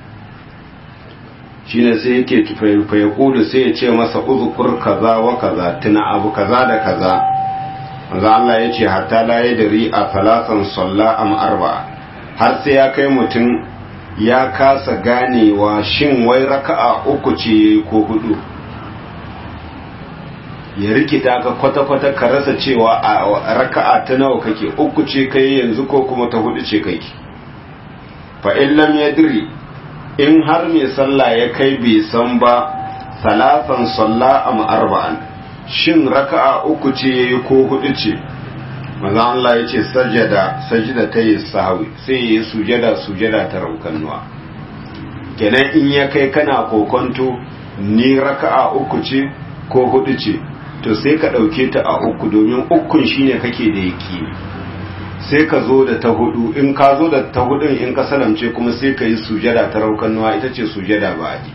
shine sai yake fayakulu sai ya ce masa uzukur kaza wa kaza tuna abu kaza da kaza manzo Allah ya ce hatta la yadri a falatan salla am arba'a har sai ya kai mutum ya kasa ganewa shin wai raka'a uku ce ko hudu ya rikita ka kwata-kwata ka rasa cewa a raka'a ta nawa kake uku ce kai yanzu ko kuma ta hudu ce kake fa in lam yadri in har mai sallah ya kai bai san ba salatan salla am arba'an shin raka'a uku ce yayi ko hudu ce manzo Allah ya ce sajada sajida ta yi sahwi sai yayi sujada sujada ta raukannuwa kenan in ya kai kana kokonto ni raka'a uku ce ko hudu ce to sai ka dauke ta a uku domin ukun shine kake da yaki sai ka zo da ta hudu in ka zo da ta hudun in ka salamce kuma sai ka yi sujada ta raukannuwa ita ce sujada ba'adi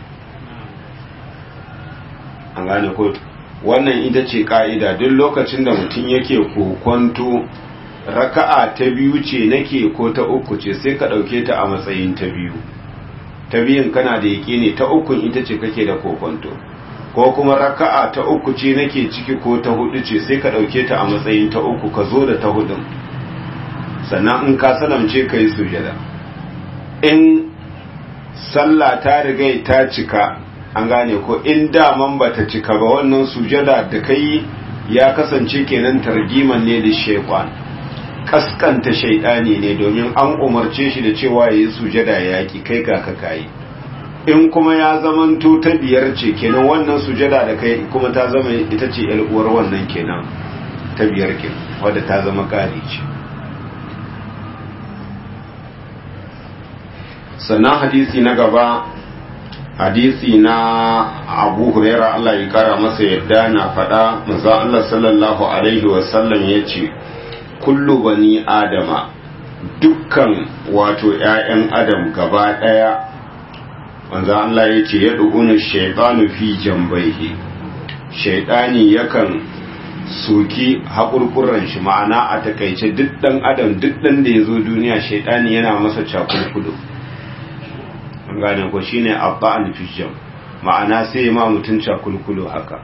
an gane ko wannan ita ce ka'ida duk lokacin da mutum yake kokonto raka'a ta biyu ce nake ko ta uku ce sai ka ɗauke ta a matsayin ta biyu ta biyun kana da yaƙi ne ta ukun ita ce kake da kokonto ko kuma raka'a ta uku ce nake ciki ko ta hudu ce sai ka ɗauke ta a matsayin ta uku ka zo da ta hudun sannan in ka salamce ka yi sujada in sallah ta riga ta cika an gane ko in daman ba ta cika ba wannan sujada da kai ya kasance kenan targiman ne da shekwan kaskanta shaidani ne domin an umarce shi da cewa ya yi sujada yaki kai ga ka kayi in kuma ya zamanto ta biyar ce kenan wannan sujada da kai kuma ta zama ita ce uwar wannan kenan ta biyar kenan wadda ta zama kari ce sannan hadisi na gaba hadisi na abu huraira Allah ya kara masa yadda na faɗa maza Allah sallallahu alaihi wasallam ya ce kullu bani adama dukkan wato ‘ya'yan adam gaba ɗaya manzo Allah ya ce ya ɗuguna shaitanu fi jambaihi shaitani yakan soki haƙurƙuran shi ma'ana a takaice duk ɗan adam duk ɗan da ya zo duniya shaitani yana masa cakulkudu an gane ko shine abba'an fi jam ma'ana sai ma mutum cakulkudu haka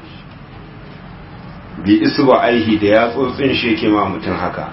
bi isu ba aihi da ya tsotsin shi yake ma mutum haka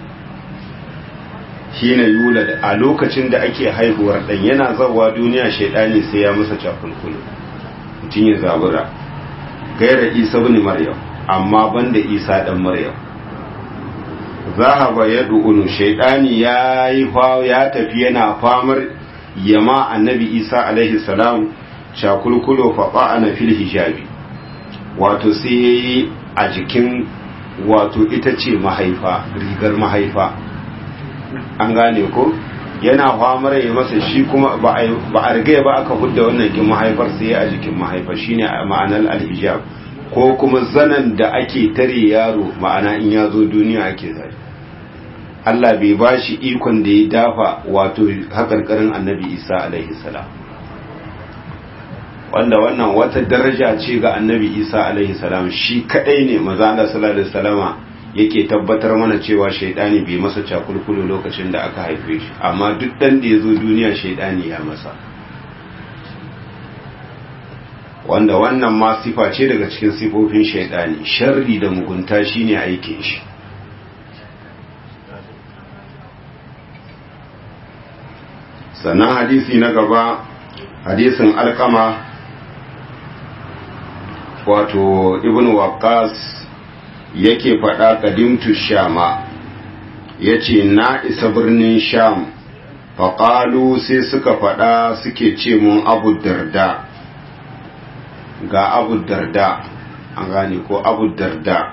hina yula a lokacin da ake haihuwar dan yana zawa duniya shaidani sai ya masa cakulkulu mutum ya zabura gaira isa bin maryam amma banda isa dan maryam zahaba ya du'unu shaidani ya yi ya tafi yana famar yama annabi isa alaihi salam cakulkulo fa ana fil hijabi wato sai yayi a jikin wato ita ce mahaifa rigar mahaifa an gane ko yana famar ya masa shi kuma ba a riga ba aka hudda wannan kin mahaifar sai a jikin mahaifa shine ma'anar alhijab ko kuma zanan da ake tare yaro ma'ana in ya zo duniya ake zai Allah bai ba shi ikon da ya dafa wato hakarkarin annabi isa alaihi salam wanda wannan wata daraja ce ga annabi isa alaihi salam shi kadai ne maza Allah sallallahu alaihi wasallama yake tabbatar mana cewa shaidani bai masa cakulkulu lokacin da aka haife shi amma duk dan da ya zo duniya shaidani ya masa wanda wannan ma sifa ce daga cikin sifofin shaidani sharri da mugunta shine aikin shi sannan hadisi na gaba hadisin alkama wato ibn waqas yake faɗa kadimtu shama ya ce na isa birnin sham faƙalu sai suka faɗa suke ce mun abu darda ga abu darda an gane ko abu darda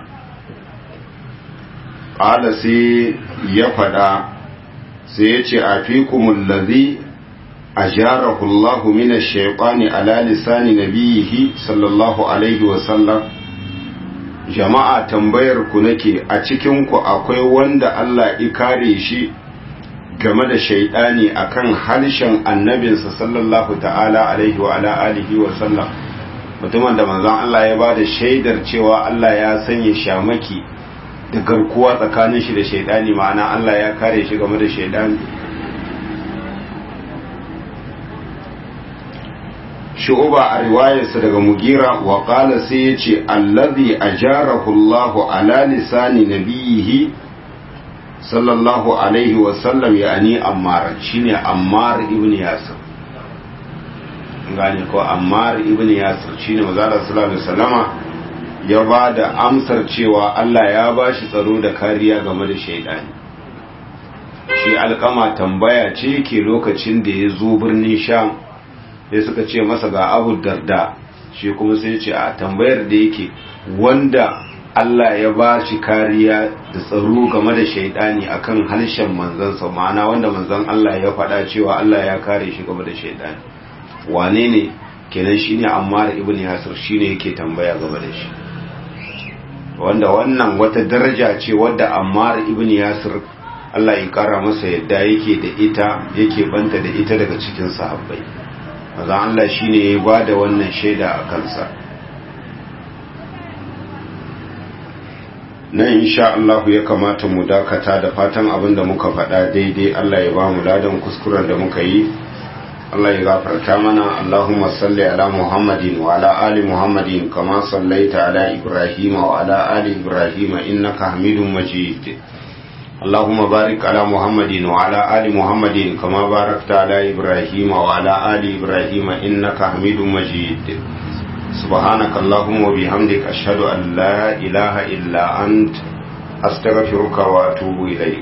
ƙala sai ya faɗa sai ya ce a fi kumullazi a jarahullahu mina shaiƙani ala lisani nabiyihi sallallahu alaihi wasallam jama'a tambayar ku nake a cikin ku akwai wanda Allah ya kare shi game da shaidani akan harshen annabinsa sallallahu ta'ala alaihi wa ala alihi wa sallam mutumin da manzon Allah ya bada shaidar cewa Allah ya sanya shamaki da garkuwa tsakanin shi da shaidani ma'ana Allah ya kare shi game da shaidani shu'uba a riwayarsa daga mugira wa qala sai yace allazi ajarahu Allahu ala lisani nabiyihi sallallahu alaihi wa sallam yani ammar shine ammar ibn yasir gane ko ammar ibn yasir shine manzo sallallahu alaihi wasallama ya ba da amsar cewa Allah ya ba shi tsaro da kariya game da shaidani shi alkama tambaya ce ke lokacin da ya zo birnin sham sai suka ce masa ga abu darda shi kuma sai ce a tambayar da yake wanda Allah ya ba shi kariya da tsaro game da shaidani akan harshen manzansa ma'ana wanda manzan Allah ya faɗa cewa Allah ya kare shi game da shaidani wane ne kenan shine Ammar ibn Yasir shine yake tambaya game da shi wanda wannan wata daraja ce wadda Ammar ibn Yasir Allah ya kara masa yadda yake da ita yake banta da ita daga cikin sahabbai maza Allah shine ya ba da wannan shaida a kansa nan insha Allah ya kamata mu dakata da fatan abin da muka faɗa daidai Allah ya ba mu ladan kuskuren da muka yi Allah ya gafarta mana Allahumma salli ala Muhammadin wa ala ali Muhammadin kama sallaita ala Ibrahim wa ala ali Ibrahim innaka Hamidum Majid اللهم بارك على محمد وعلى آل محمد كما باركت على إبراهيم وعلى آل إبراهيم إنك حميد مجيد سبحانك اللهم وبحمدك أشهد أن لا إله إلا أنت أستغفرك وأتوب إليك